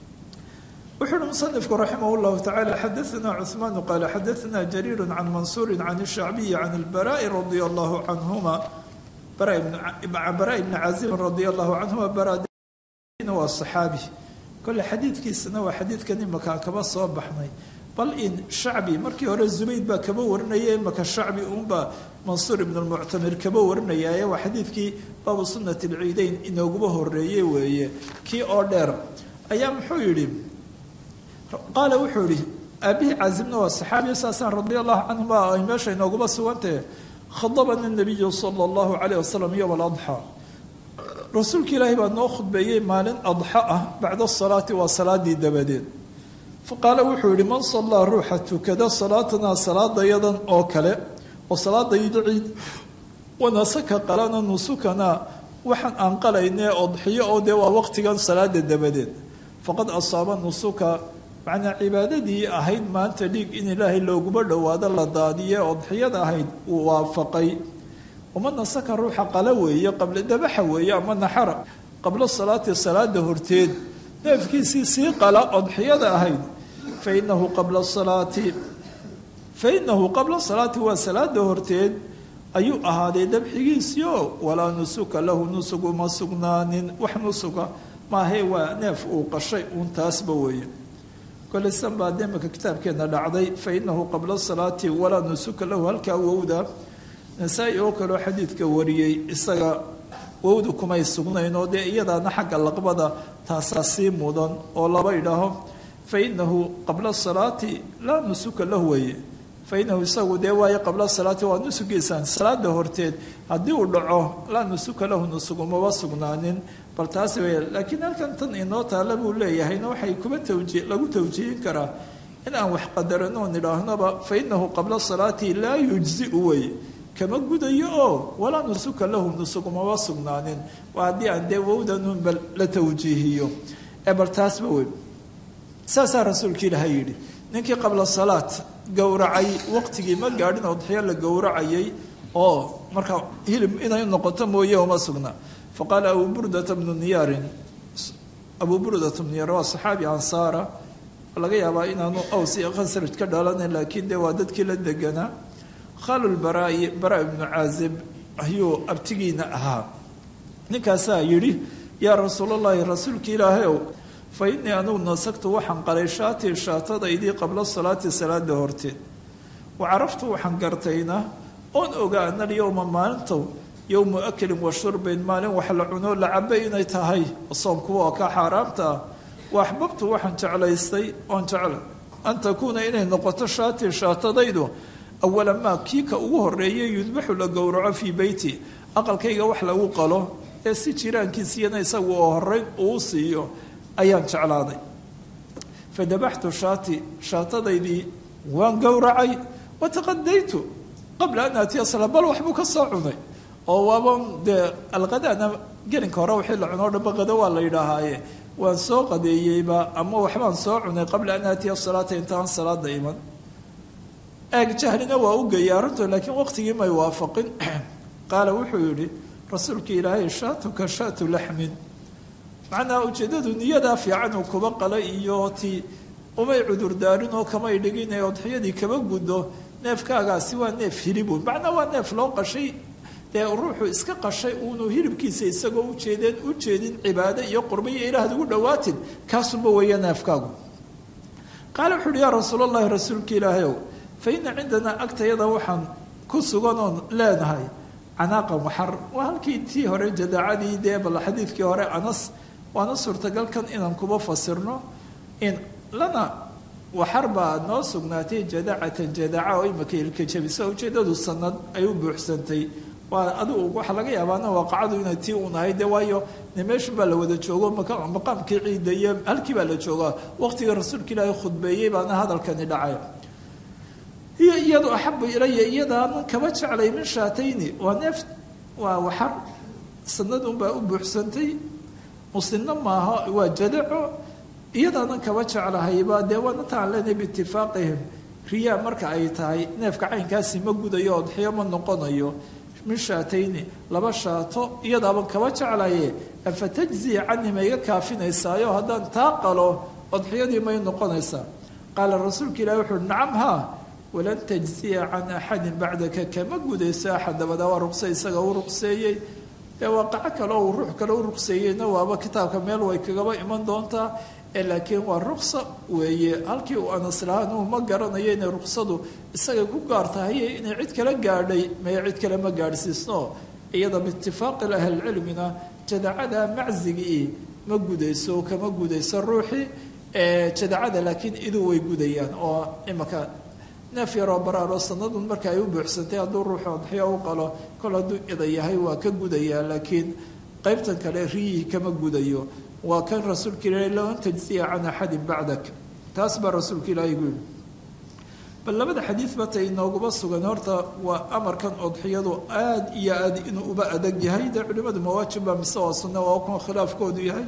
wuxuu uhi musanifku raximah llahu tacala xadaana cuثmaan qaala xadaana jariir can mansuuri can الshacbiyi can اlbaraءi radia allahu canhuma bara bni cazibin radia allahu canhuma baradina waa صaxaabi kole xadiidkiisana waa xadiidkan imakaan kaba soo baxnay bal in shacbi markii hore zubayd baa kaba warinaya imaka shacbi uunbaa mansuur ibn lmuctamir kaba warinayaaye waa xadiidkii baabu sunnati alciideyn inooguba horeeye weeye kii oo dheer ayaa muxuu yidhi qaala wuxuu yihi aabihii caasimna waa saxaabiya saasaan radia allahu canhuma ay meesha inooguba sugantahe khadabana nabiyu sala allahu calayh wasalam yowma aladxaa rasuulka ilaahay baa noo khudbeeyey maalin adxa ah bacda salaati waa salaadii dabadeed faqaala wuxuu yihi man sallaa ruuxa tukada salaatanaa salaadayadan oo kale oo salaadayda ciid wanasaka qalana nusukanaa waxaan aan qalaynee odxiyo oo dee waa waqtigan salaada dabadeed faqad asaaba nusuka macnaa cibaadadii ahayd maanta dhiig in ilaahay looguba dhowaado la daadiye odxiyada ahayd uu waafaqay uma nasaka ruuxa qala weeye qabla dabaxa weeye ama naxara qabla salaati salaada horteed neefkiisii sii qala odxiyada ahayd fainahu qabla salaati fainahu qabla salaati waa salaada horteed ayuu ahaaday dabxigiisiio walaa nusuka lahu nusug uma sugnaanin wax nusuga maahae waa neef uu qashay uun taasba weeye kole san baa demaka kitaabkeena dhacday fainahu qabla salaati walaa nusuka lahu halkaa wowda nasaa-i oo kaleo xadiidka wariyey isaga wowda kumay sugnayn oo dee iyadaana xagga laqbada taasaa sii mudan oo laba idhaaho fainahu qabla salaati laa nusuka lahu weeye fainahu isagu dee waayo qabla salaati waa nusugiisaan salaada horteed haddii uu dhaco laa nusuka lahu nusug umaba sugnaanin bal taasi wey laakiin halkan tan inoo taalla buu leeyahayna waxay kuba tawji lagu tawjiihin karaa in aan wax qadarano nidhaahnaba fainahu qabla salaati laa yujziu weye kama gudayo oo walaa nusuka lahu nusug umaba sugnaanin waa haddii aan dee wowdanunba la tawjiihiyo ee bal taasba wey saasaa rasuulka ilaahay yidhi ninkii qabla salaat gowracay waqtigii ma gaadhin odxiyo la gowracayay oo markaa hilib inay noqoto mooye uma sugna faqaala abu burdata bnu niyaarin abu burdata bnu niyaar waa saxaabi ansaara laga yaabaa inaanu aws iyo khasraj ka dhalanayn laakiin dee waa dadkii la deganaa khaalulbaraa bara ibnu caazib ayuu abtigiina ahaa ninkaasaa yidhi yaa rasuulallaahi rasuulka ilaahayow fa innii anugu nasagtu waxaan qalay shaatii shaatadaydii qabla salaati salaada horteed wa caraftu waxaan gartayna oon ogaa ana alyowma maalintow yowmu aklin wa shurbin maalin wax la cunoo la cabay inay tahay soomkuwa oo ka xaaraamta ah wa axbabtu waxaan jeclaystay oon jecla an takuuna inay noqoto shaatii shaatadaydu awala maa kii ka ugu horeeyay yudbaxu la gowraco fii beyti aqalkayga wax lagu qalo ee si jiraankiisiyana isagu oo horeyn uu siiyo ayaan jeclaaday fa dabaxtu shaati shaatadaydii waan gowracay wataqadaytu qabla an aatiya sala bal waxbuu ka soo cunay oo waaban dee alqadaana gelinka hore wixii la cunoo dhamba qado waa la yidhaahaaye waan soo qadeeyeyba ama waxbaan soo cunay qabla an aatiya salaata intaan salaada iman eeg jahlina waa u geeyay arrinto laakiin waqtigii may waafaqin qaala wuxuu yidhi rasuulka ilaahay shaatuka shaatu laxmin macnaha ujeeddadu niyadaa fiican uu kuba qala iyo ti umay cudurdaarin oo kamay dhigin ee odxiyadii kaba guddo neefkaagaasi waa neef hilibun macnaa waa neef loo qashay dee ruuxu iska qashay uunu hilibkiisa isagoo ujeedeen u jeedin cibaado iyo qurba iyo ilaahad ugu dhowaatin kaasunba weeya neefkaagu qaala wuxu uhi yaa rasuulallahi rasuulka ilaahayow fa ina cindanaa agtayada waxaan ku sugan oon leenahay canaaqan waxar waa halkii tii hore jadaacadii dee bal xadiidkii hore anas waana suurtagalkan inaan kuba fasirno in lana waxar baa noo sugnaatay jadaacatan jadaaca oo imaka ilka jabisa ujeedadu sanad ay u buuxsantay waa adigu waxaa laga yaabaana waaqacadu inay tii uun ahayd de waayo ne meeshan baa la wada joogo maqaamkii ciida iyo halkii baa la joogaa waqtiga rasuulka ilaahay khudbeeyey baana hadalkani dhacay hiyo iyadu axabu ilaya iyadaanan kaba jeclay min shaatayni waa neef waa waxar sanad unbaa u buuxsantay muslimna maaha waa jadaco iyadaanan kaba jeclahayba dee waana taan leenahay biitifaaqihim riyaa marka ay tahay neefka caynkaasi ma gudayo odxiyo ma noqonayo min shaatayni laba shaato iyadaaban kaba jeclaye afa tajzii cani ma iga kaafinaysaayo haddaan taa qalo odxiyadii may noqonaysaa qaala rasuulka ilahi wuxuuhi nacam haa walan tajziya can axadin bacdaka kama gudayso axad dabadaa waa ruqse isaga u ruqseeyey ee waaqaco kale oo ruux kale u ruqseeyeyna waaba kitaabka meel way kagaba iman doontaa laakiin waa ruksa weeye halkii uu anas lahaan uu ma garanayo inay ruksadu isaga ku gaar tahay inay cid kala gaadhay maya cid kale ma gaadhsiisno iyada biitifaaqi ahlilcilmina jadacada maczigii ma gudayso kama gudayso ruuxii jadacada laakiin iduu way gudayaan oo imaka neef yaroo baraaroo sanadun marka ay u buuxsantay hadduu ruuxu adxiyo u qalo kol hadduu ida yahay waa ka gudayaa laakiin qaybtan kale riyihii kama gudayo waa kan rasuulka ilaahi low an tajziya can axadin bacdak taas baa rasuulka ilaahi gu yidhi bal labada xadiid bata inooguma sugan horta waa amarkan odxiyadu aada iyo aada inuu uba adag yahay dee culimadu mawaajibba mise waa sunna waa kuma khilaafkoodu yahay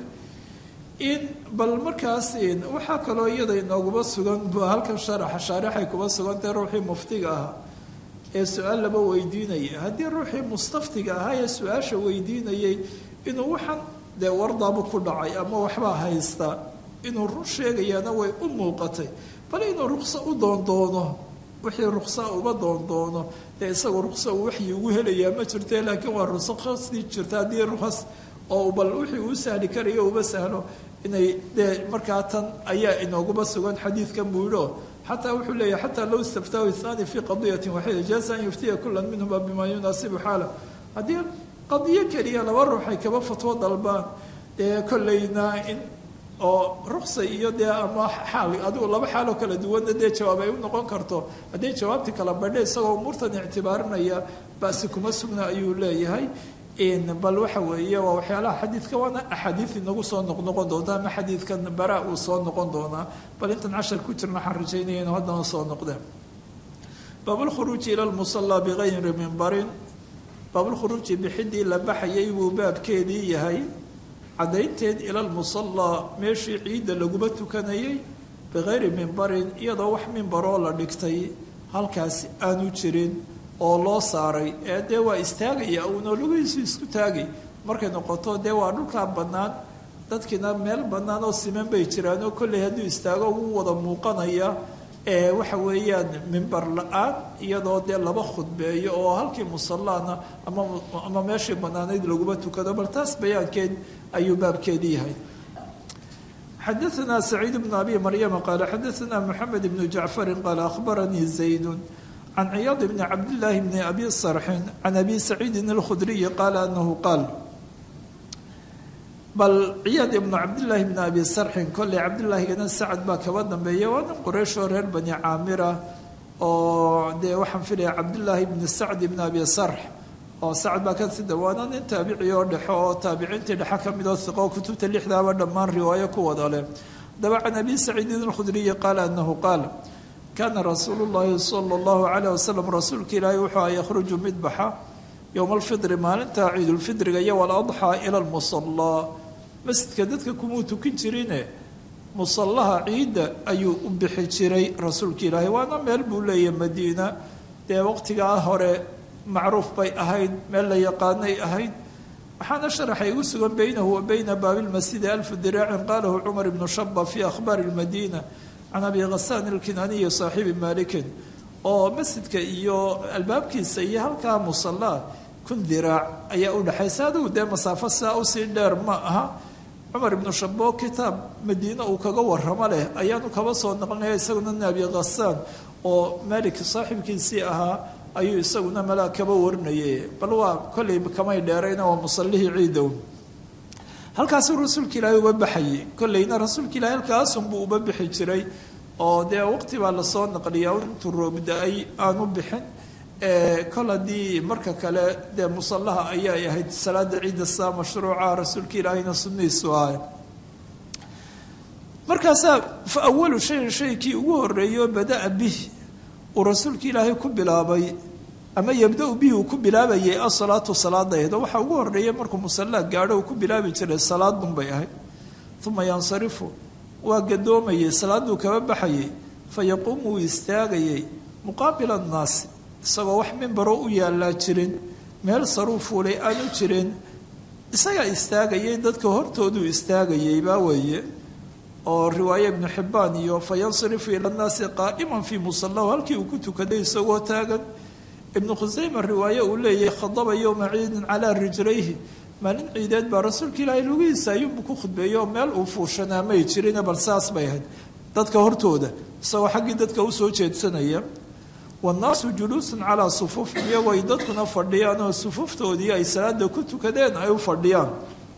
in bal markaas waxaa kaloo iyada inooguma sugan halkan sharaxa shaarixay kuma sugantahe ruuxii muftiga ahaa ee su-aal laba weydiinaya haddii ruuxii mustaftiga ahaa ee su-aasha weydiinayay inuu waxaan dee wardaabu ku dhacay ama waxbaa haysta inuu run sheegayaana way u muuqatay bal inuu rukso u doondoono wixii ruksa uba doondoono dee isagoo rukso uu waxyi ugu helayaa ma jirte laakiin waa ruksasii jirta haddii rukas oo bal wixii uu sahli karayo uba sahlo inay dee markaa tan ayaa inooguma sugan xadiidkan buu yidho xataa wuxuu leeyahy xataa low istaftaahu ithani fii qadiyatin waxida jaaza an yuftiya kula minhuma bima yunaasibu xaala haddii qadiyo keliya laba ruux ay kaba fatwo dalbaan dee kollayna in oo ruksa iyo dee ama xaal adigu laba xaaloo kala duwanna dee jawaab ay u noqon karto hadday jawaabtii kala badhe isagoo umuurtan ictibaarinaya basi kuma sugna ayuu leeyahay bal waxa weeye waa waxyaalaha xadiidka waana axaadiid inagu soo noqnoqon doonta ama xadiidkan bara uu soo noqon doonaa bal intan cashar ku jirna waxaan rajaynaya inu haddana soo noqdeen baabulkhuruuji ila lmusallaa bigayri mimbarin baabulkhuruuji bixidii la baxayay buu baabkeedii yahay caddaynteed ila lmusallaa meeshii ciidda laguma tukanayay bikayri mimbarin iyadoo wax mimbaroo la dhigtay halkaasi aanu jirin oo loo saaray ee dee waa istaagaya uunoo lugihiisu isku taagay markay noqoto dee waa dhulkaa bannaan dadkiina meel bannaan oo siman bay jiraan oo kolley hadduu istaago ugu wada muuqanaya ee waxa weeyaan mimbar la-aan iyadoo dee laba khudbeeyo oo halkii musallaana ama ama meeshii bannaanayd laguma tukado bal taas bayaankeed ayuu baabkeedii yahay xadaثna سacيid بن abi maryama qaala xadaثna mxamed بn jacfari qaala akhbaranii zayd can ciyaad bni cabdillaahi bni abi sarxin can abi saciidin alkhudriyi qaala anahu qaal bal ciyaad ibnu cabdillaahi bni abi sarxin kolley cabdillaahigana sacad baa kaba dambeeya waa nin qurayshoo reer bani caamira oo dee waxaan filaya cabdillaahi bni sacd bni abi sarx oo sacad baa kasii dawaana nin taabici oo dhexo oo taabiciintii dhexe ka mid oo hiqo kutubta lixdaaba dhammaan riwaayo ku wada leh daba can abi saciidin alkhudriyi qaala anahu qaal kaana rasuulu llaahi sala allahu calayh wasalam rasuulka ilaahay wuxuu a yakhruju mid baxa yowma alfidri maalinta ciidulfidriga iyo waladxaa ila lmusallaa masjidka dadka kumuu tukin jirine musallaha ciidda ayuu u bixi jiray rasuulka ilaahay waana meel buu leeyahay madiina dee waqtigaa hore macruuf bay ahayd meel la yaqaanay ahayd waxaana sharaxay igu sugan beynahu wa beyna baabilmasjidi alfu diraacin qaalahu cumar ibnu shaba fii akhbaari lmadiina can abi khasaan ilkinaaniyi saaxiibi maalikin oo masjidka iyo albaabkiisa iyo halkaa musallaa kun diraac ayaa u dhexaysa adigu dee masaafo saa usii dheer ma aha cumar ibnu shabo kitaab madiine uu kaga waramo leh ayaanu kaba soo noqonaya isaguna nin abi khasaan oo maalik saaxiibkiisii ahaa ayuu isaguna malaa kaba warinayay bal waa kolley kamay dheerayna waa musallihii ciidow halkaasuu rasuulka ilaahay uba baxayay kolleyna rasuulka ilahay halkaasunbuu uba bixi jiray oo dee waqti baa lasoo naqliyaa intuu roobda-ay aanu bixin kol haddii marka kale dee musallaha ayay ahayd salaada ciidda saa mashruuca rasuulka ilaahayna sunnihiisu ahay markaasaa fa awalu shayin shaykii ugu horeeyo bada-a bih uu rasuulka ilaahay ku bilaabay ama yabda-u bihi uu ku bilaabayay asalaatu salaadaheed oo waxaa ugu horeeya markuu musallaa gaadho uu ku bilaabi jiray salaadun bay ahayd uma yansarifu waa gadoomayay salaaduu kaba baxayay fa yaquumu wuu istaagayay muqaabila annaasi isagoo wax mimbaroo u yaallaa jirin meel saruu fuulay aanu jirin isagaa istaagayay dadka hortooduu istaagayay baa weeye oo riwaaye ibnu xibbaan iyo fa yansarifu ila nnaasi qaa'iman fii musallahu halkii uu ku tukaday isagoo taagan ibnu khusayma riwaaye uu leeyahay khadaba yowma ciidin calaa rijlayhi maalin ciideed baa rasuulka ilaahay lugihiisa ayuunbu ku khudbeeyo meel uu fuushanaa may jirine bal saas bay ahayd dadka hortooda isagoo xaggii dadka usoo jeedsanaya wannaasu juluusun calaa sufuufin iyagoo ay dadkuna fadhiyaan oo sufuuftoodii ay salaada ku tukadeen ay u fadhiyaan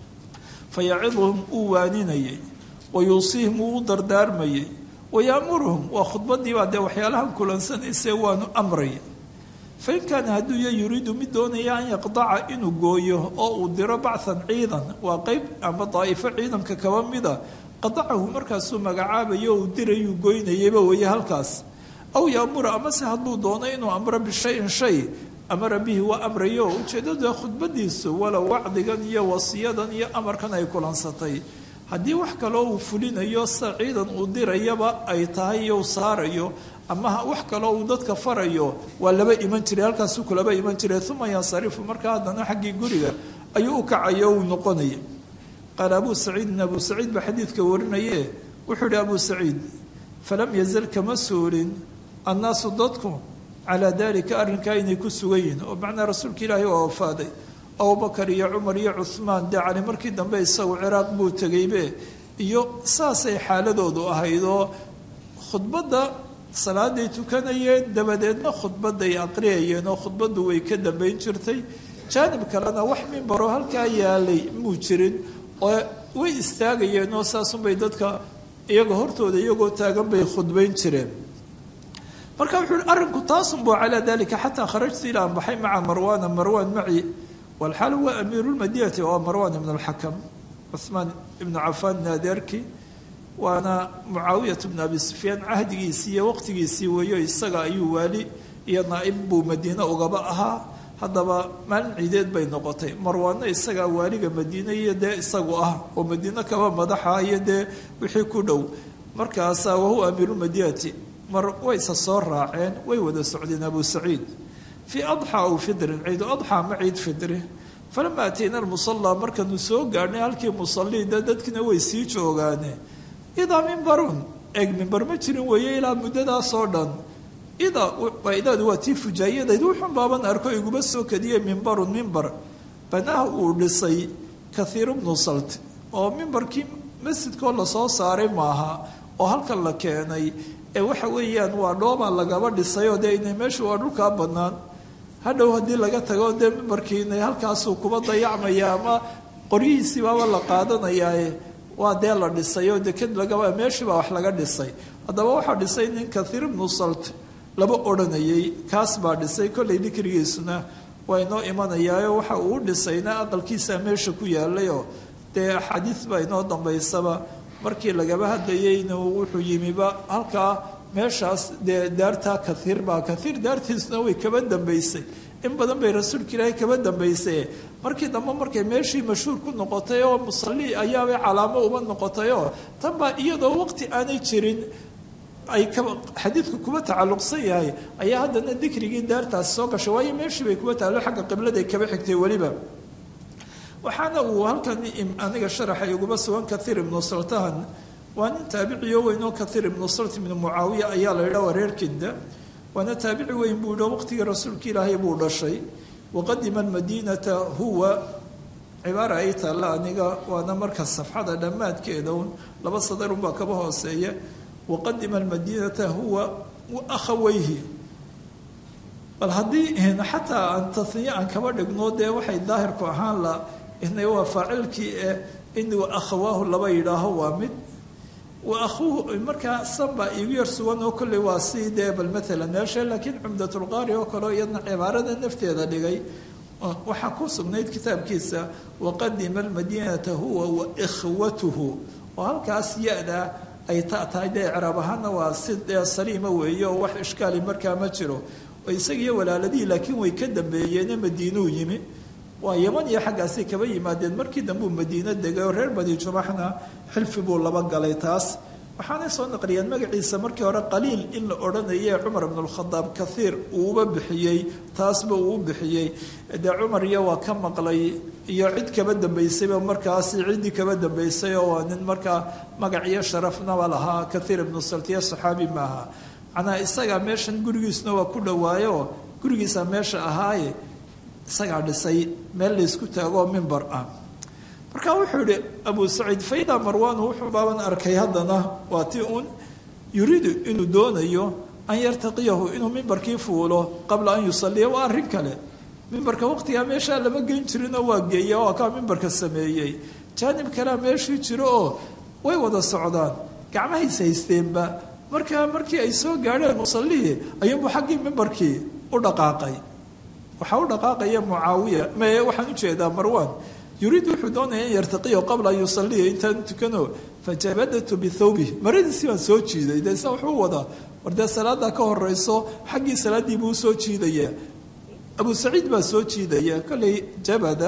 fa yaciduhum uu waaninayay wa yuusiihim uu u dardaarmayay wa yaamuruhum waa khudbadiibaa dee waxyaalahan kulansanayse waanu amraya fa in kaana hadduu ya yuriidu mid doonaya an yaqdaca inuu gooyo oo uu diro bacan ciidan waa qeyb ama daa'ifo ciidanka kaba mida qadacahu markaasuu magacaabayo uu dirayuu goynayayba weeye halkaas aw yaamura amase hadduu doono inuu amro bishayin shay amara bihi waa amrayo ujeeddada khudbadiisu walow wacdigan iyo wasiyadan iyo amarkan ay kulansatay haddii wax kaloo uu fulinayo sa ciidan uu dirayaba ay tahay iyo u saarayo ama wax kaloo uu dadka farayo waa laba iman jiray halkaasuu kulaba iman jiray uma yansarifu markaa haddana xaggii guriga ayuu u kacayo uu noqonaya qaala abuu saciidin abuu saciid baa xadiidka warinaye wuxuu ihi abuu saciid falam yazal kama suulin annaasu dadku calaa dalika arrinkaa inay ku sugan yihiin oo macnaa rasuulka ilaahay waa wafaaday abubakar iyo cumar iyo cuhmaan dee cali markii dambe isagu ciraaq buu tegaybe iyo saasay xaaladoodu ahayd oo khudbadda salaaday tukanayeen dabadeedna khudbaday aqriyayeen oo khudbaddu way ka dambayn jirtay jaanib kalena wax mimbaroo halkaa yaalay muu jirin oo way istaagayeen oo saasunbay dadka iyaga hortooda iyagoo taagan bay khudbayn jireen marka wuxuu hi arrinku taasunbuu calaa dalika xataa kharajtu ilaa an baxay maca marwaana marwaan maci walxaal huwa amiiru lmadinati waa marwaan ibn alxakam cuhmaan ibnu cafaan naadeerki waana mucaawiyat bnu abi sufyaan cahdigiisii iyo waqtigiisii weeyo isaga ayuu waali iyo naa'ib buu madiine ugaba ahaa haddaba maalin ciideed bay noqotay marwaanna isagaa waaliga madiine iyo dee isagu ah oo madiine kaba madaxa iyo dee wixii ku dhow markaasaa wahuwa amiirulmadinati mar wayse soo raaceen way wada socdeen abu saciid fii adxa aw fidrin ciidu adxa ma ciid fidri falama atayna almusallaa markaanu soo gaadhnay halkii musaliida dadkina way sii joogaane idaa mimbarun eeg mimbar ma jirin weeye ilaa muddadaasoo dhan idaa idaadu waa tii fujaayadayd wuxun baaban arko iguma soo kadiyey mimbarun mimbar banaha uu dhisay kathiiru bnu salt oo mimbarkii masjidkoo lasoo saaray maaha oo halkan la keenay ee waxa weeyaan waa dhoobaa lagaba dhisayoo dee ina meeshu waa dhulkaa bannaan hadhow haddii laga tago dee mimbarkiina halkaasuu kuba dayacmaya ama qoryihiisii baaba la qaadanayaae waa dee la dhisay oo deked lagaba meeshii baa wax laga dhisay haddaba waxaa dhisay nin kathiir ibnu salt laba odhanayay kaas baa dhisay kollay dikrigiisuna waa inoo imanayaayo waxa uu dhisayna aqalkiisa meesha ku yaalayoo dee axaadiis baa inoo dambaysaba markii lagaba hadlayeyna wuxuu yimiba halkaa meeshaas dee daartaa kaiir baa kaiir daartiisuna way kaba dambaysay in badan bay rasuulka ilaahay kaba dambaysay markii dambe markay meeshii mashhuur ku noqotay oo musalli ayaabay calaamo uba noqotayoo tan baa iyadoo waqti aanay jirin ay xadiidku kuba tacalluqsan yahay ayaa haddana dikrigii daartaasi soo gashay waayo meeshii bay kuba taallo xagga qibladay kaba xigtay weliba waxaana uu halkan aniga sharaxay uguba sugan kaiir ibnu saltahan waa nin taabiciyo weyn oo kaiir ibnu salt ibnu mucaawiya ayaa la yidhaha wareerkinda waana taabici weyn buu yidhi waqtigii rasuulka ilaahay buu dhashay waqadima almadiinata huwa cibaara ay taalla aniga waana marka safxada dhammaadkeeda un laba sadarunbaa kaba hooseeya waqadima almadiinata huwa akhaweyhi bal haddii xataa aan taniye aan kaba dhigno dee waxay daahirku ahaan la inay waa faacilkii eh in akhawaahu laba yidhaaho waa mid wa akhuuhu markaa sanbaa iigu yar sugan oo kolley waa sii dee bal maalan meesha laakiin cumdatulqaari oo kaleo iyadna cibaarada nafteeda dhigay waxaa ku sugnayd kitaabkiisa waqadima almadiinata huwa wa ikhwatuhu oo halkaas ya-da ay ta tahay dee icraab ahaana waa si dee saliima weeye oo wax ishkaali markaa ma jiro oo isagiiyo walaaladihii laakiin way ka dambeeyeene madiinuu yimi waa yaman iyo xaggaasay kaba yimaadeen markii dambuu madiino degay oo reer bani jumaxna xilfi buu laba galay taas waxaanay soo naqliyeen magaciisa markii hore qaliil in la odhanaye cumar ibnulkhadaab kaiir uuba bixiyey taasba uu bixiyey dee cumar iyo waa ka maqlay iyo cid kaba dambaysayba markaasi ciddii kaba dambaysay oo waa nin markaa magac iyo sharafnaba lahaa kaiir ibnu saltiya saxaabi maaha macnaa isagaa meeshan gurigiisuna waa ku dhowaayo gurigiisa meesha ahaaye isagaa dhisay meel laysku taagoo mimbar ah marka wuxuu yihi abu saciid faidaa marwaanu wuxuu baaban arkay haddana waa ti uun yuriidu inuu doonayo an yartaqiyahu inuu mimbarkii fuulo qabla an yusaliya waa arrin kale mimbarka waqtigaa meeshaa lama geyn jirinoo waa geeya waa kaa mimbarka sameeyey jaanib kalea meeshii jiro oo way wada socdaan gacmahays haysteenba markaa markii ay soo gaadheen musallihii ayuunbuu xaggii mimbarkii u dhaqaaqay waxaa u dhaqaaqaya mucaawiya me waxaan ujeedaa marwaan yuriid wuxuu doonaya in yartaqiyo qabla an yusaliya intaan tukano fajabadatu bithawbih maradiisii baan soo jiiday dee sa wuxuu wadaa war dee salaada ka horeyso xaggii salaaddii buu usoo jiidaya abu saciid baa soo jiidaya kolley jabada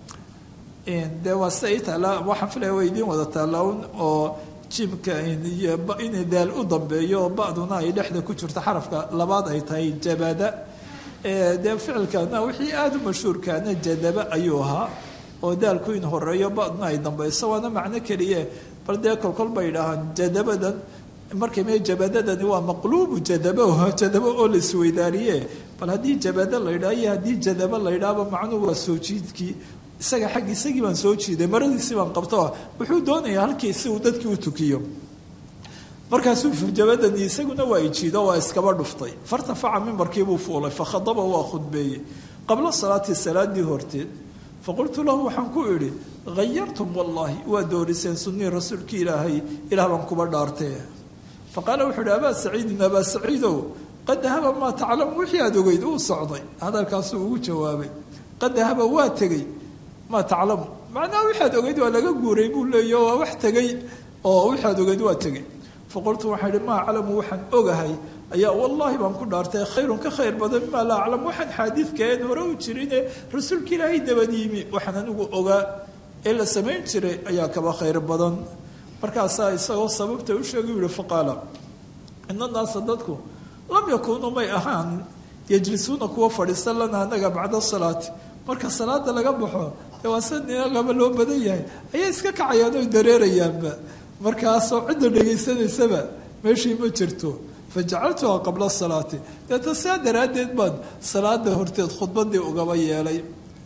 dee waa sida i taala waxaan filaya waa idiin wada taalaun oo jimka iyo in daal u dambeeyo oo ba'duna ay dhexda ku jirto xarafka labaad ay tahay jabada dee ficilkana wixii aada u mashhuurkaana jadaba ayuu ahaa oo daalku in horeeyo badna ay dambayso waana macno keliye bal dee kolkol bay idhaahaan jadabadan markay mee jabadadani waa maqluubu jadabo jadabo oo la isweydaariye bal haddii jabado la ydhaha iyo haddii jadabo la ydhaaba macnuhu waa soo jiidkii isaga xaggi isagii baan soo jiiday maradiisii baan qabto wuxuu doonayaa halkii si uu dadkii u tukiyo markaasuu jabadani isaguna waa ijiido waa iskaba dhuftay fartafaca mimbarkiibuu fuulay fakhadaba waa khudbeeyey qabla salaati salaadii horteed faqultu lahu waxaan ku idhi hayartum wallaahi waa dooriseen sunnii rasuulkii ilaahay ilaah baan kuba dhaartee faqaala wuxuu ihi abaa saciidin abaa saciidow qad dahaba maa taclamu wixii aada ogeyd uu socday hadalkaasuu ugu jawaabay qad dahaba waa tegey maa taclamu macnaha wixaad ogeyd waa laga guuray buu leeya waa wax tegey oo wixaad ogeyd waa tegey faqultu waxaan ihi maa aclamu waxaan ogahay ayaa wallaahi baan ku dhaartay khayrun ka khayr badan mimaa laa aclam waxaan xaadiidkaen hore u jirine rasuulka ilaahay dabad yimi waxaan anigu ogaa ee la samayn jiray ayaa kaba khayr badan markaasaa isagoo sababta u sheegay u yihi faqaala ina naasa dadku lam yakuunuu may ahaan yajlisuuna kuwa fadhiista lana anaga bacda salaati marka salaada laga baxo dee waa sanagaba loo badan yahay ayay iska kacayaan oy dareerayaanba markaasoo cidda dhegaysanaysaba meeshii ma jirto fajacaltuha qabla salaati deeta sidaa daraaddeed baan salaada horteed khudbadii ugaba yeelay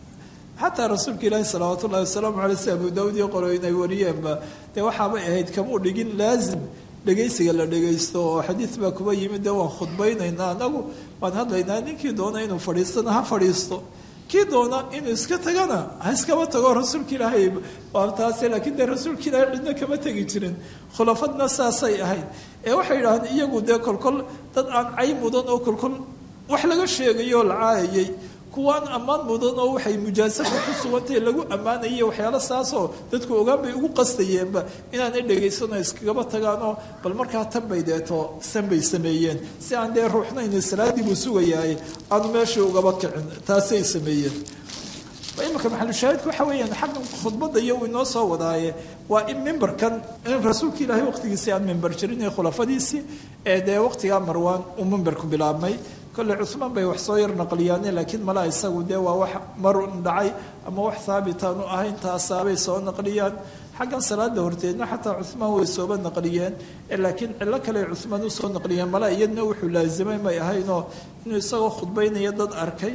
xataa rasuulka ilaahi salawaat ullahi wasalaamu aley si abu daawud iyo qolo inay wariyeenba dee waxaabay ahayd kamuu dhigin laazim dhegaysiga la dhegaysto oo xadiid baa kuba yimid dee waan khudbaynaynaa anagu waan hadlaynaa ninkii doona inuu fadhiistana ha fadhiisto kii doona inuu iska tagana ha iskaba tago rasuulka ilaahay waa taase laakiin dee rasuulka ilaahay cidna kama tegi jirin khulafadna saasay ahayd ee waxay yidhahdeen iyagu dee kolkol dad aan cay mudan oo kolkol wax laga sheegayo oo la caayayay kuwaan ammaan mudan oo waxay mujaasafka ku sugantahay lagu ammaanayay waxyaalo saasoo dadku ogaan bay ugu qastayeenba inaanay dhagaysano iskagaba tagaanoo bal markaa tan bay deeto san bay sameeyeen si aan dee ruuxnayna salaadii buu sugayaay aanu meeshii ugaba kicin taasay sameeyeen imika maxalushaahidku waxa weeyaan xaggan khudbadda iyo uu inoo soo wadaaye waa in mimbarkan in rasuulka ilaahay waqtigiisii aan mimbar jirin ee khulafadiisii ee dee waqtigaa marwaan uu mimbarku bilaabmay kolle cumaan bay wax soo yar naqliyaane laakiin malaa isagu dee waa wax marun dhacay ama wax haabitaanu ahayn taasaabay soo naqliyaan xaggan salaada horteedna xataa cumaan way sooba naqliyeen laakiin cilo kale cumaan usoo naqliyeen malaa iyadna wuxuu laazimay may ahaynoo inuu isagoo khudbaynaya dad arkay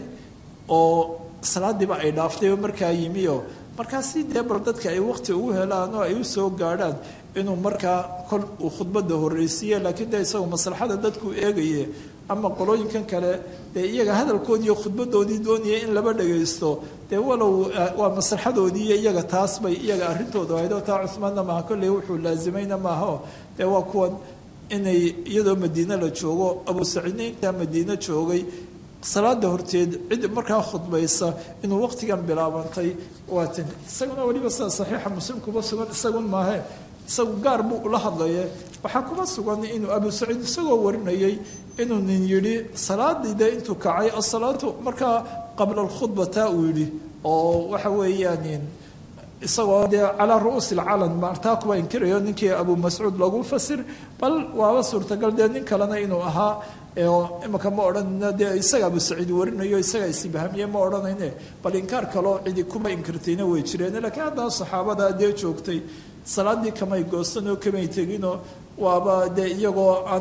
oo salaadiiba ay dhaaftay oo markaa yimi oo markaasi dee bal dadka ay waqti ugu helaan oo ay u soo gaadhaan inuu markaa kol uu khudbadda horreysiiye laakiin dee isagu maslaxada dadku eegaye ama qolooyinkan kale dee iyaga hadalkoodii iyo khudbadoodii doonaya in laba dhagaysto dee walow waa maslaxadoodii iyo iyaga taas bay iyaga arrintooda ahayd oo taa cumaanna maaha kolley wuxuu laazimayna maaha dee waa kuwan inay iyadoo madiine la joogo abu saciidna intaa madiine joogay salaada horteed cid markaa khudbaysa inuu waqtigan bilaabantay waa tan isaguna weliba sida saxiixa muslim kuba sugan isagun maahe isagu gaar buu ula hadlaye waxaa kuma sugan inuu abu saciid isagoo warinayay inuu nin yidhi salaadii dee intuu kacay asalaatu markaa qabla alkhudbata uu yidhi oo waxa weeyaan isagoo dee calaa ru'uusi alcalan maartaa kuwa inkirayo ninkii abu mascuud lagu fasir bal waaba suurtagal dee nin kalena inuu ahaa imika ma odhanna dee isaga abu saciid warinayo isaga isibahamiye ma odhanayne bal inkaar kaloo cidi kuma inkirtayna way jireen laakiin haddana saxaabada dee joogtay salaadii kamay goostanoo kamay teginoo waaba dee iyagoo aan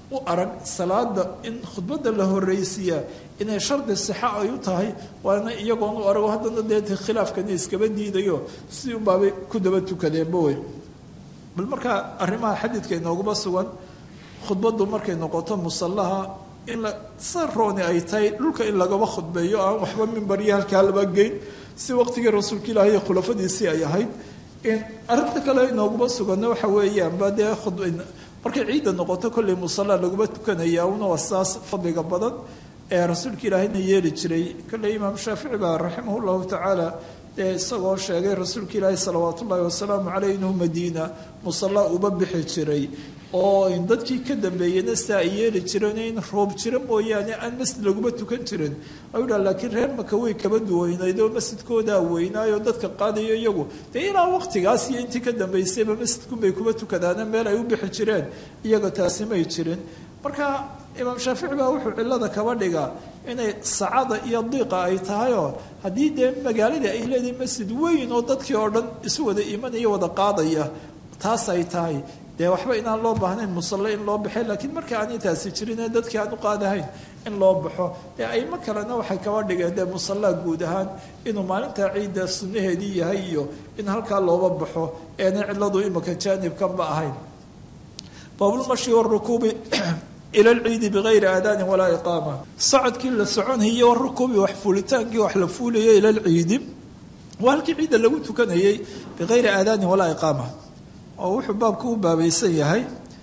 u arag salaada in khudbadda la horreysiiyaa inay shardi sixa ay u tahay waana iyagoon u arago haddana dee khilaafkani iskaba diidayo si unbaabay ku daba tukadeenba wey bal markaa arrimaha xadiidka inooguma sugan khudbaddu markay noqoto musallaha in la sarooni ay tahay dhulka in lagaba khudbeeyo aan waxba mimbaryo halkaa laba geyn si waqtigii rasuulka ilaahi iyo khulafadiisii ay ahayd arrinta kale inooguma suganna waxa weeyaanba dee markay ciidda noqoto kolley musalla laguma tukanaya una waa saas fadliga badan ee rasuulka ilaahina yeeli jiray kolley imaam shaafici baa raximah llahu tacaala dee isagoo sheegay rasuulka ilaahi salawaat ullaahi wasalaamu caleyh inuu madiina musalla uba bixi jiray oo dadkii ka dambeeyeyna sidaa ay yeeli jireen in roob jiro mooyaane aan masjid laguma tukan jirin ayuu dhaha laakiin reer maka way kaba duweynayd oo masjidkoodaa weynaayo dadka qaadayo iyagu dee ilaa waqtigaas iyo intii ka dambaysayba masjidkunbay kuba tukadaana meel ay u bixi jireen iyaga taasi may jirin marka imaam shaafici baa wuxuu cilada kaba dhigaa inay sacada iyo diiqa ay tahayoo haddii dee magaaladii ay leedahay masjid weyn oo dadkii oo dhan isu wada imanaya wada qaadaya taas ay tahay dee waxba inaan loo baahnayn musalle in loo baxay laakiin marka aanay taasi jirin ee dadkii aan u qaadahayn in loo baxo dee aymo kalena waxay kaba dhigeen dee musallaa guud ahaan inuu maalintaa ciidda sunnaheedii yahay iyo in halkaa looba baxo eena ciladu imika jaanibkanba ahayn baabulmashi warukuubi ila lciidi bigayri aadaanin walaa iqaama socodkii la soconayay warukuubi wax fuulitaankii wax la fuulayay ila lciidi waa halkii ciidda lagu tukanayay bigayri aadaanin walaa iqaama oo wuxuu baabku u baabaysan yahay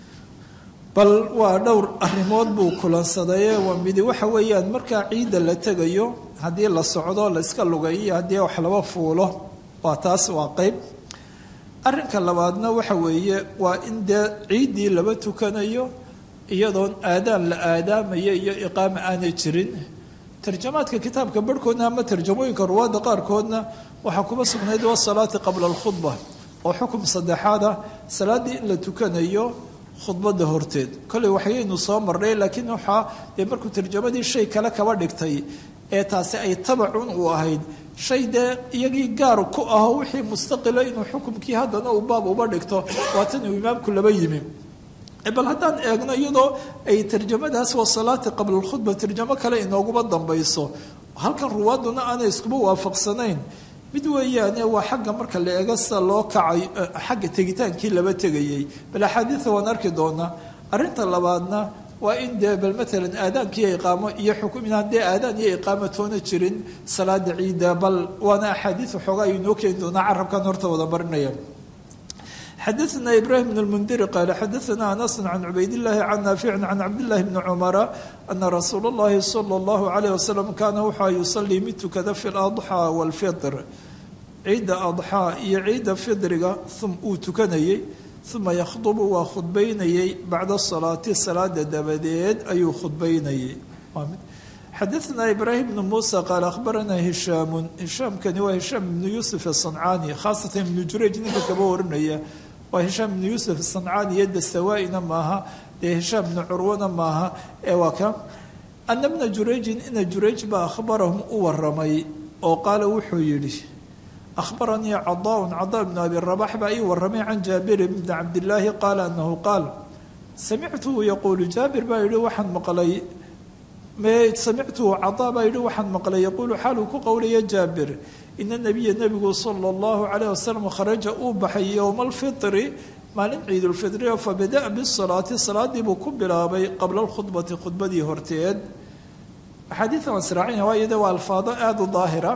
bal waa dhowr arrimood buu kulansadayee waa midi waxa weeyaan markaa ciidda la tegayo haddii la socdo la iska lugayiyo haddii wax laba fuulo waa taas waa qeyb arrinka labaadna waxa weeye waa in dee ciiddii laba tukanayo iyadoon aadaan la aadaamaya iyo iqaama aanay jirin tarjamaadka kitaabka barhkoodna ama tarjamooyinka ruwaadda qaarkoodna waxaa kuma sugnayd wasalaati qabla alkhudba oo xukum saddexaad ah salaaddii in la tukanayo khudbadda horteed kolley waxayaynu soo marnay laakiin waxaa dee markuu tarjamadii shay kale kaba dhigtay ee taasi ay tabacun u ahayd shay dee iyagii gaar ku aho wixii mustaqila inuu xukumkii haddana uu baab uba dhigto waatan uu imaamku laba yimi bal haddaan eegno iyadoo ay tarjamadaas wasalaati qabla alkhudba tarjamo kale inooguma dambayso halkan ruwaaduna aanay iskuba waafaqsanayn mid weeyaane waa xagga marka la eego sida loo kacay xagga tegitaankii laba tegayey bal axaadiida waan arki doonaa arrinta labaadna waa in dee bal maalan aadaankiiyo iqaamo iyo xukum inaan dee aadaan iyo iqaamo toona jirin salaada ciidda bal waana axaadiid waxoogaa ayuu noo keeni doonaa carabkan horta wada marinaya xadaثna ibrahim bn اlmundiri qaala xadaثna anas can cubayd اllahi can naafici can cabdillahi bni cumara ana rasuula اllahi salى اllahu alayh wasalam kaana wuxua yusalii mid tukada fi ladxaa wاlfitr ciidda adxaa iyo ciidda fidriga uu tukanayey uma yakhdubu waa khudbaynayey bacda salaati salaada dabadeed ayuu khudbaynayey xadaثna ibraahim bn muusa qaala akhbarana hishaamu hishaamkani waa hishaam ibnu yuusuf asancaani khaasatan ibnu jurayj ninka kaba warinaya waa hishaam ibnu yuusuf asancaani iyo dasawaa'ina maaha dee hishaam ibnu curwana maaha ee waa ka ana bna jurayjin ina jurayj baa akhbarahum u waramay oo qaala wuxuu yidhi akhbaranii cadaaun cadaa bnu abi rabax baa ii waramay can jaabir bni cabdillaahi qaala anahu qaal samictuhu yaquulu jaabir baa yihi waxaan maqlay samictuhu cadaa baa yihi waxaan maqlay yaquulu xaaluu ku qowlaya jaabir ina nabiya nebigu sala allahu calayh wasalam kharaja uu baxay yowma alfitri maalin ciidulfitri oo fabada'a bisalaati salaadii buu ku bilaabay qabla alkhudbati khudbadii horteed axaadiida waan sraacina waayo de waa alfaado aada u daahira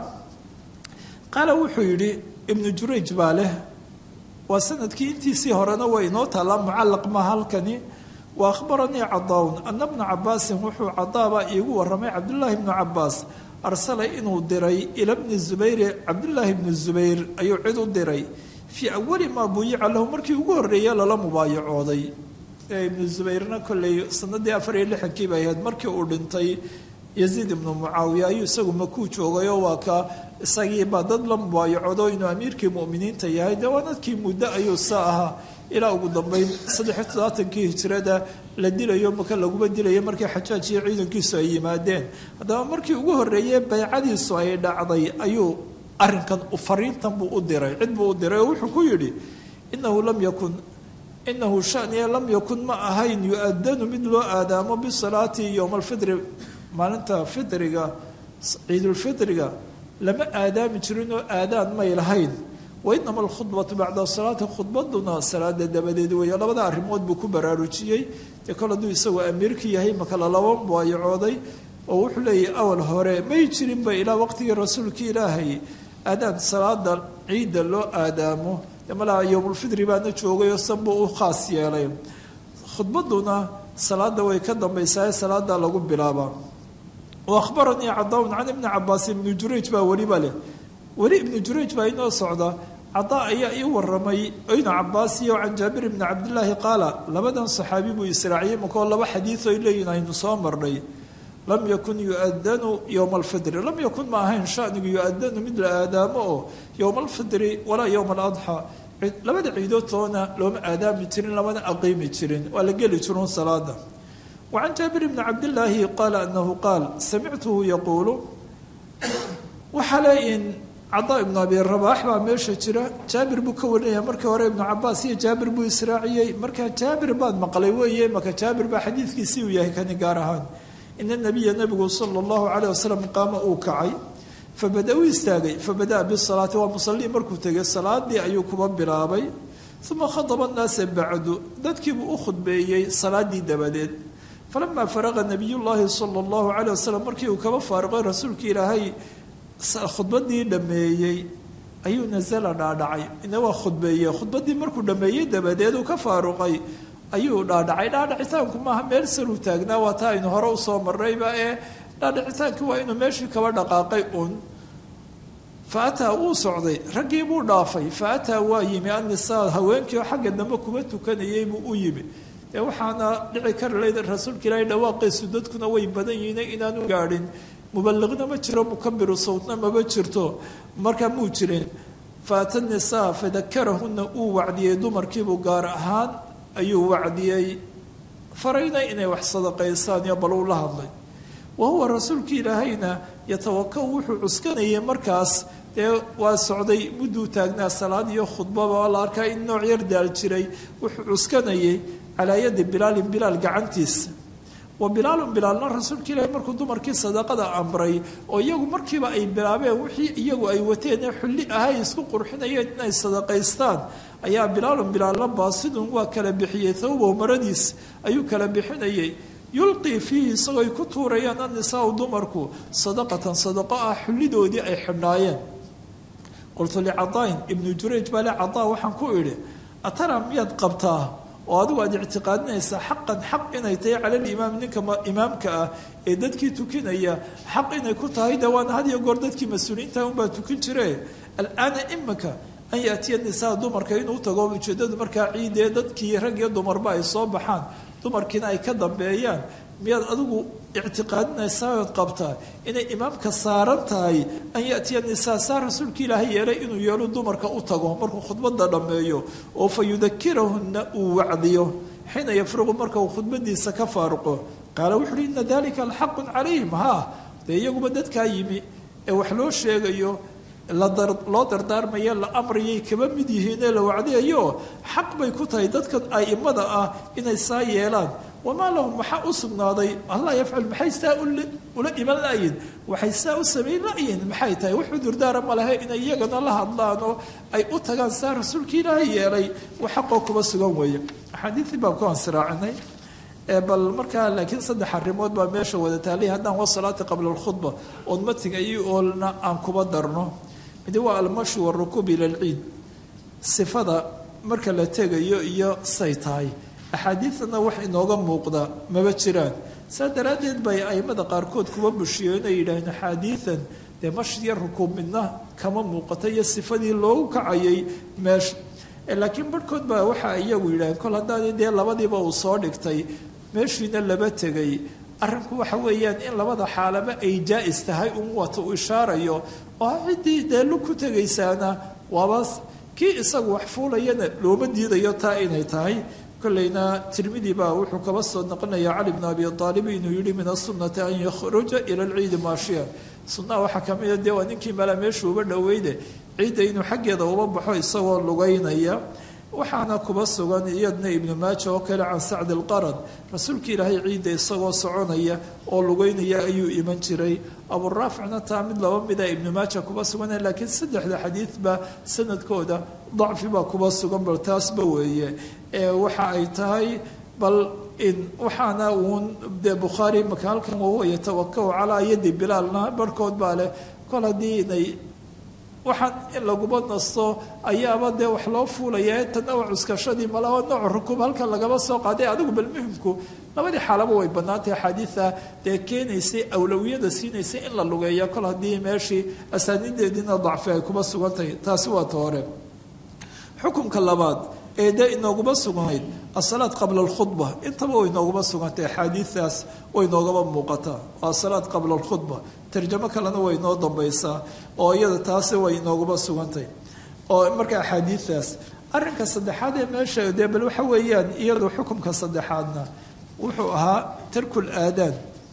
qaala wuxuu yidhi ibnu jurayj baa leh waa sanadkii intiisii horena waa inoo taallaa mucallaq maha halkani wa akhbaranii cadaaun ana bna cabaasin wuxuu cadaabaa iigu waramay cabdullaahi bnu cabaas arsala inuu diray ila bni zubayri cabdullaahi bni zubayr ayuu cid u diray fii awali maa buyica lahu markii ugu horreeye lala mubaayacooday ibnu zubayrna kolley sanadii afar iyo lixankii bay ahayd markii uu dhintay yaziid ibnu mucaawiya ayuu isagu makuu joogayoo waa ka isagiibaa dad la mubaayacoodo inuu amiirkii mu'miniinta yahay dee waa dadkii muddo ayuu sa ahaa ilaa ugu dambeyn saddexiyo toddobaatankii hijrada la dilayo maka laguma dilayo markii xajaaj iyo ciidankiisu ay yimaadeen haddaba markii ugu horreeyey baycadiisu ay dhacday ayuu arrinkan fariintan buu u diray cid buu u diray oo wuxuu ku yidhi inahu lam yakun inahu shaniya lam yakun ma ahayn yu-adanu mid loo aadaamo bisalaati yowma alfitri maalinta fitriga ciidulfitriga lama aadaami jirin oo aadaan may lahayn wainama alkhudbatu bacda salaati khudbaduna salaada dabadeed weeye labada arrimood buu ku baraarujiyey dee kol hadduu isagoo amiirka yahay makala laba baayacooday oo wuxuu leeyahy awal hore may jirinba ilaa waqtigii rasuulka ilaahay aadaan salaada ciidda loo aadaamo malaa yowmulfitri baana joogay oo sanbuu u khaas yeelay khudbaduna salaada way ka dambaysaa salaada lagu bilaabaa wa ahbaranii cadaun can ibni cabaas ibni jurayj baa weliba leh weli ibnu jurayj baa inoo socda cadaa ayaa ii waramay ibnu cabaas iyo can jaabir ibni cabdillaahi qaala labadan saxaabi buu israaciyey makoo laba xadiid ay leeyihin aynu soo marnay lam yakun yu-adanu yowma alfitri lam yakun ma ahayn shanigu yu-adanu mid la aadaamo oo yowma alfitri walaa yowma aladxa labada ciidoodtoona looma aadaami jirin lamana aqiimi jirin waa la geli jirun salaada wa can jaabir ibni cabdillaahi qaala anahu qaal samictuhu yaquulu waxaa leeyihin cadaa ibnu abi rabaax baa meesha jira jaabir buu ka warinaya markii hore ibnu cabaas iyo jaabir buu israaciyey markaa jaabir baan maqlay weeye maka jaabir baa xadiidkiisii uu yahay kani gaar ahaan ina nabiya nabigu sala allahu calayh wasalam qaama uu kacay fabada u istaagay fabada'a bisalaati waa musallii markuu tegay salaadii ayuu kuba bilaabay uma khadaba annaasa bacdu dadkiibuu u khudbeeyey salaadii dabadeed falamaa faraqa nabiyullaahi sala allahu calayh wasalam markii uu kaba faariqay rasuulka ilaahay khudbadii dhammeeyey ayuu nasala dhaadhacay ina waa khudbeeye khudbadii markuu dhammeeyey dabadeed uu ka faaruqay ayuu dhaadhacay dhaadhacitaanku maaha meel saluu taagnaa waa taa aynu hore usoo marnayba ee dhaadhicitaankii waa inuu meeshii kaba dhaqaaqay un fa ataa wuu socday raggii buu dhaafay fa ataa waa yimi annisaa haweenkii oo xagga dambe kuma tukanayay buu u yimi dee waxaana dhici kara leyd rasuulka ilaahay dhawaaqiisu dadkuna way badan yihiin inaanu gaadhin mubaliqna ma jiro mukabiru sawtna maba jirto markaa muu jirin faata nisaa fadakarahuna uu wacdiyey dumarkiibuu gaar ahaan ayuu wacdiyey farayna inay wax sadaqaysaan iyo bal uu la hadlay wa huwa rasuulka ilaahayna yatawakau wuxuu cuskanayay markaas dee waa socday mudduu taagnaa salaad iyo khudbaba la arkaa in nooc yar daal jiray wuxuu cuskanayay calaa yadi bilaalin bilaal gacantiisa wa bilaalun bilaalna rasuulka ilaahi markuu dumarkii sadaqada amray oo iyagu markiiba ay bilaabeen wixii iyagu ay wateen ee xulli ahay isku qurxinayeen inay sadaqaystaan ayaa bilaalun bilaalna baasidun waa kala bixiyey thawbow maradiis ayuu kala bixinayay yulqii fiihi isagoo ay ku tuurayaan annisaau dumarku sadaqatan sadaqo ah xullidoodii ay xidhnaayeen qultu licadaain ibnu jurayj baa le cadaa waxaan ku idhi atara miyaad qabtaa oo adigu aad ictiqaadinaysaa xaqan xaq inay tahay cala limaam ninka imaamka ah ee dadkii tukinaya xaq inay ku tahay de waana had iyo goor dadkii mas-uuliyiinta unbaa tukin jire alaana imika an yaatiya nisaa dumarka inuu tago ujeedadu markaa ciidee dadkii rag iyo dumarba ay soo baxaan dumarkiina ay ka dambeeyaan miyaad adigu ictiqaadinaysaa ood qabtaa inay imaamka saaran tahay an yaatiya nisaa saa rasuulka ilaahay yeelay inuu yeelo dumarka u tago markuu khudbada dhammeeyo oo fa yudakirahunna uu wacdiyo xiina yafruqu marka uu khudbadiisa ka faaruqo qaala wuxu uhi ina dalika alxaqun calayhim haa dee iyaguba dadkaa yimi ee wax loo sheegayo loo dardaarmaya la amrayay kaba mid yihiinee la wacdiyayo xaq bay ku tahay dadkan aimada ah inay saa yeelaan wamaa lahum maxaa u sugnaaday allah yafcal maxay saa ula iman layiin waxay saa u samayn layiin maxay tahay wuxuu durdaara ma lehe inay iyagana la hadlaan oo ay u tagaan saa rasuulka ilaahay yeelay wax xaqoo kuba sugan weeye axaadiidii baan ku ansiraacinay bal markaa laakiin saddex arrimood baa meesha wada taalay haddaan wasalaati qabla alkhudba ood matiga iyo oolna aan kuba darno midi waa almashu warukuub ila alciid sifada marka la tegayo iyo say tahay axaadiidana wax inooga muuqda maba jiraan saa daraaddeed bay aimada qaarkood kuba bushiyo inay yidhaaheen axaadiidan dee mashiyo rukuub midna kama muuqata iyo sifadii loogu kacayay meesha laakiin barhkood baa waxa iyagu yidhaheen kol haddaani dee labadiiba uu soo dhigtay meeshiina laba tegay arrinku waxa weeyaan in labada xaalaba ay jaa-is tahay un wata uu ishaarayo oo ciddii dee lug ku tegaysaana waabaas kii isagu wax fuulayana looma diidayo taa inay tahay kolleyna tirmidi baa wuxuu kaba soo noqonaya cali bn abi aalib inuu yihi min asunati an yakhruja ila lciidi maashiya sunnaha waxaa kamida dee waa ninkii mala meesha uba dhoweyde ciidda inuu xaggeeda uba baxo isagoo lugeynaya waxaana kuba sugan iyadna ibnu maaja oo kale can sacdi alqarad rasuulka ilaahay ciidda isagoo soconaya oo lugeynaya ayuu iman jiray aburaaficna taa mid laba mida ibnu maaja kuba sugan laakiin saddexda xadiidba sanadkooda dacfi baa kuba sugan bal taasba weeye waxa ay tahay bal waxaana uun dee bukhaari maka halkan wahuwa yatawakau calaa yadi bilaalna barhkood baa leh kol haddii inay waxaan in laguba nasto ayaaba dee wax loo fuulaya tanna waa cuskashadii malaba nooc rukuub halkan lagaba soo qaaday adigu bal muhimku labadii xaalaba way bannaantay axaadiida dee keenaysay awlawiyada siinaysay in la lugeeya kol haddii meeshii asaanideediina dacfi ay kuba sugantahay taasi waa ta hore xukunka labaad ee dee inooguma sugnayd asalaad qabla alkhudba intaba way inooguma sugantay axaadiidaas way inoogaba muuqataa waa asalaad qabla alkhudba tarjamo kalena way inoo dambaysaa oo iyada taasi way inooguma sugantay oo marka axaadiidaas arrinka saddexaad ee meesha dee bal waxa weeyaan iyadu xukumka saddexaadna wuxuu ahaa tarkul aadaan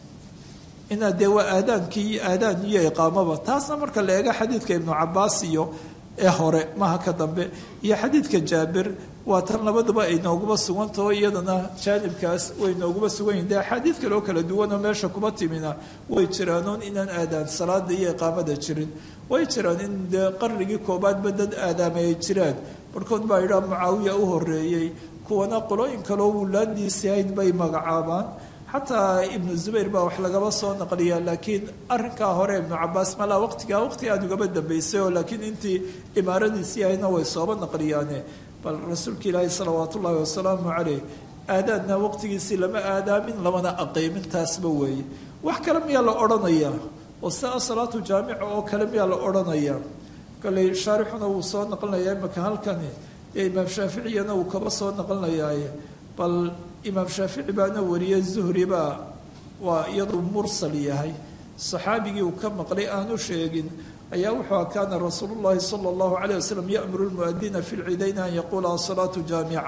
inaad dee waa aadaankii iyo aadaan iyo iqaamaba taasna marka la eego xadiidka ibnu cabaas iyo ee hore maha ka dambe iyo xadiidka jaabir waa tan labaduba ay nooguma sugantaho iyadana jaanibkaas way nooguma sugan yihin de axaadiid kale oo kala duwanoo meesha kuba timina way jiraanoon inaan aadaan salaada iyo iqaamada jirin way jiraan in dee qarnigii koobaadba dad aadaamay ay jiraan barhkood baa yidhaha mucaawiya u horeeyey kuwana qolooyin kaleo wulaadiisii hayd bay magacaabaan xataa ibnu zubayr baa wax lagaba soo naqliyaa laakiin arinkaa hore ibnu cabaas malaa waqtigaa waqti aada ugaba dambeysay oo laakiin intii imaaradiisii ahayna way sooba naqliyaane bal rasuulka ilaahi salawaat ullaahi wasalaamu caleyh aadaadna waqtigiisii lama aadaamin lamana aqiimin taasba weeye wax kale miyaa la odhanayaa oo sia salaatu jaamica oo kale miyaa la odhanayaa koley shaarixuna wuu soo naqlinayaa imaka halkani ee imaam shaaficiyana wuu kaba soo naqlinayaaye bal imaam shaafici baana wariyey zuhri baa waa iyaduu mursal yahay saxaabigii uu ka maqlay aanu sheegin ayaa wuxuu a kaana rasuulu llahi sala allahu calayh wasalam ya'muru lmuadina fi lciidayni an yaquula asalaatu jaamica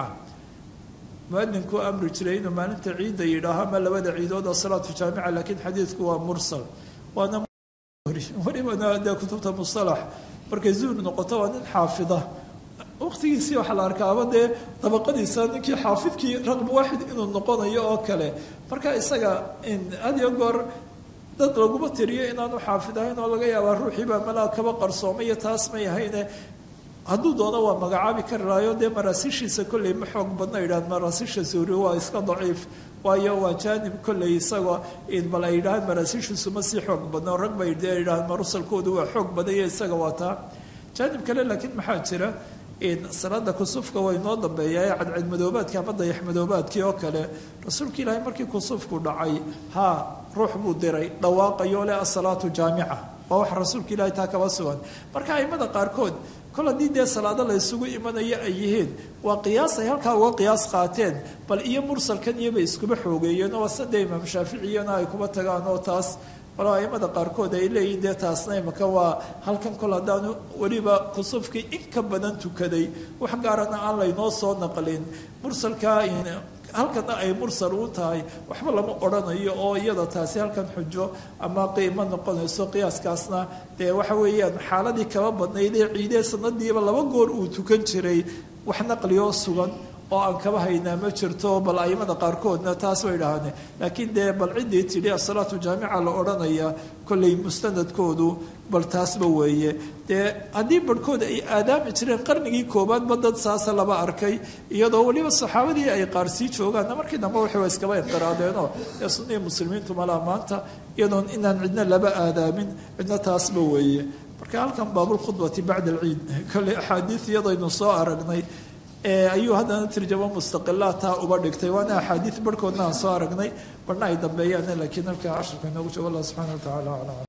muadinkuu amri jiray inuu maalinta ciidda yidhaaho ama labada ciidood asalaatu jaamica laakiin xadiidku waa mursal waana welibana dee kutubta musalax markay zuhri noqoto waa nin xaafida waqtigiisii waxaa la arkaaba dee dabaqadiisa ninkii xaafidkii raqb waaxid inuu noqonayo oo kale marka isaga had iyo goor dad laguma tiriyo inaanu xaafid ahayn oo laga yaabaa ruuxiibaa malaa kaba qarsoomayo taas may ahayne hadduu doono waa magacaabi kari lahayo dee maraasiishiisa kolley ma xoog badna yidhahan maraasiisha suuri waa iska daciif waayo waa jaanib kolley isagoo bal ay yidhahaan maraasiishiisu ma sii xoog badno rag bay dee yidhahaan marusalkoodu waa xoog badanya isaga waa taa jaanib kale laakiin maxaa jira salaada kusufka waa inoo dambeeya ee cadcadmadoobaadka ama dayaxmadoobaadkii oo kale rasuulka ilaahay markii kusufku dhacay haa ruux buu diray dhawaaqayo leh asalaatu jaamica waa wax rasuulka ilaahay taa kaba sugan marka aimada qaarkood kol haddii dee salaado la ysugu imanayo ay yihiin waa qiyaas ay halkaa uga qiyaas qaateen bal iyo mursalkan iyobay iskuba xoogeeyeen oo sade imaam shaaficiyana ay kuba tagaan oo taas walo aimada qaarkood ay leeyihin dee taasna imaka waa halkan kol haddaanu weliba kusufkii in ka badan tukaday wax gaarana aan laynoo soo naqlin mursalka halkana ay mursal u tahay waxba lama odhanayo oo iyada taasi halkan xujo ama qiimo noqonayso qiyaaskaasna dee waxa weeyaan xaaladii kaba badnayd ee ciidee sanadiiba laba goor uu tukan jiray wax naqliyoo sugan oo aan kaba haynaa ma jirto bal aimada qaarkoodna taas way dhahaane laakiin dee bal ciddii tidhi asalaatu jaamica la odhanaya kolley mustanadkoodu bal taasba weeye dee haddii barhkood ay aadaami jireen qarnigii koobaadba dad saasa laba arkay iyadoo weliba saxaabadii ay qaar sii joogaanna markii dambe waxay iskaba inqiraadeenoo ee sunnihii muslimiintu malaa maanta iyadoon inaan cidna laba aadaamin cidna taasba weeye marka halkan baabulkhudbati bacda alciid kolley axaadiid iyadaynu soo aragnay ayuu haddana tirjamo mustaqilaadtaa uba dhigtay waana axaadiid barhkoodna aan soo aragnay barhna ay dambeeyaan laakiin halkaa casharka inoogu joogo allah subxana wa tacala aclam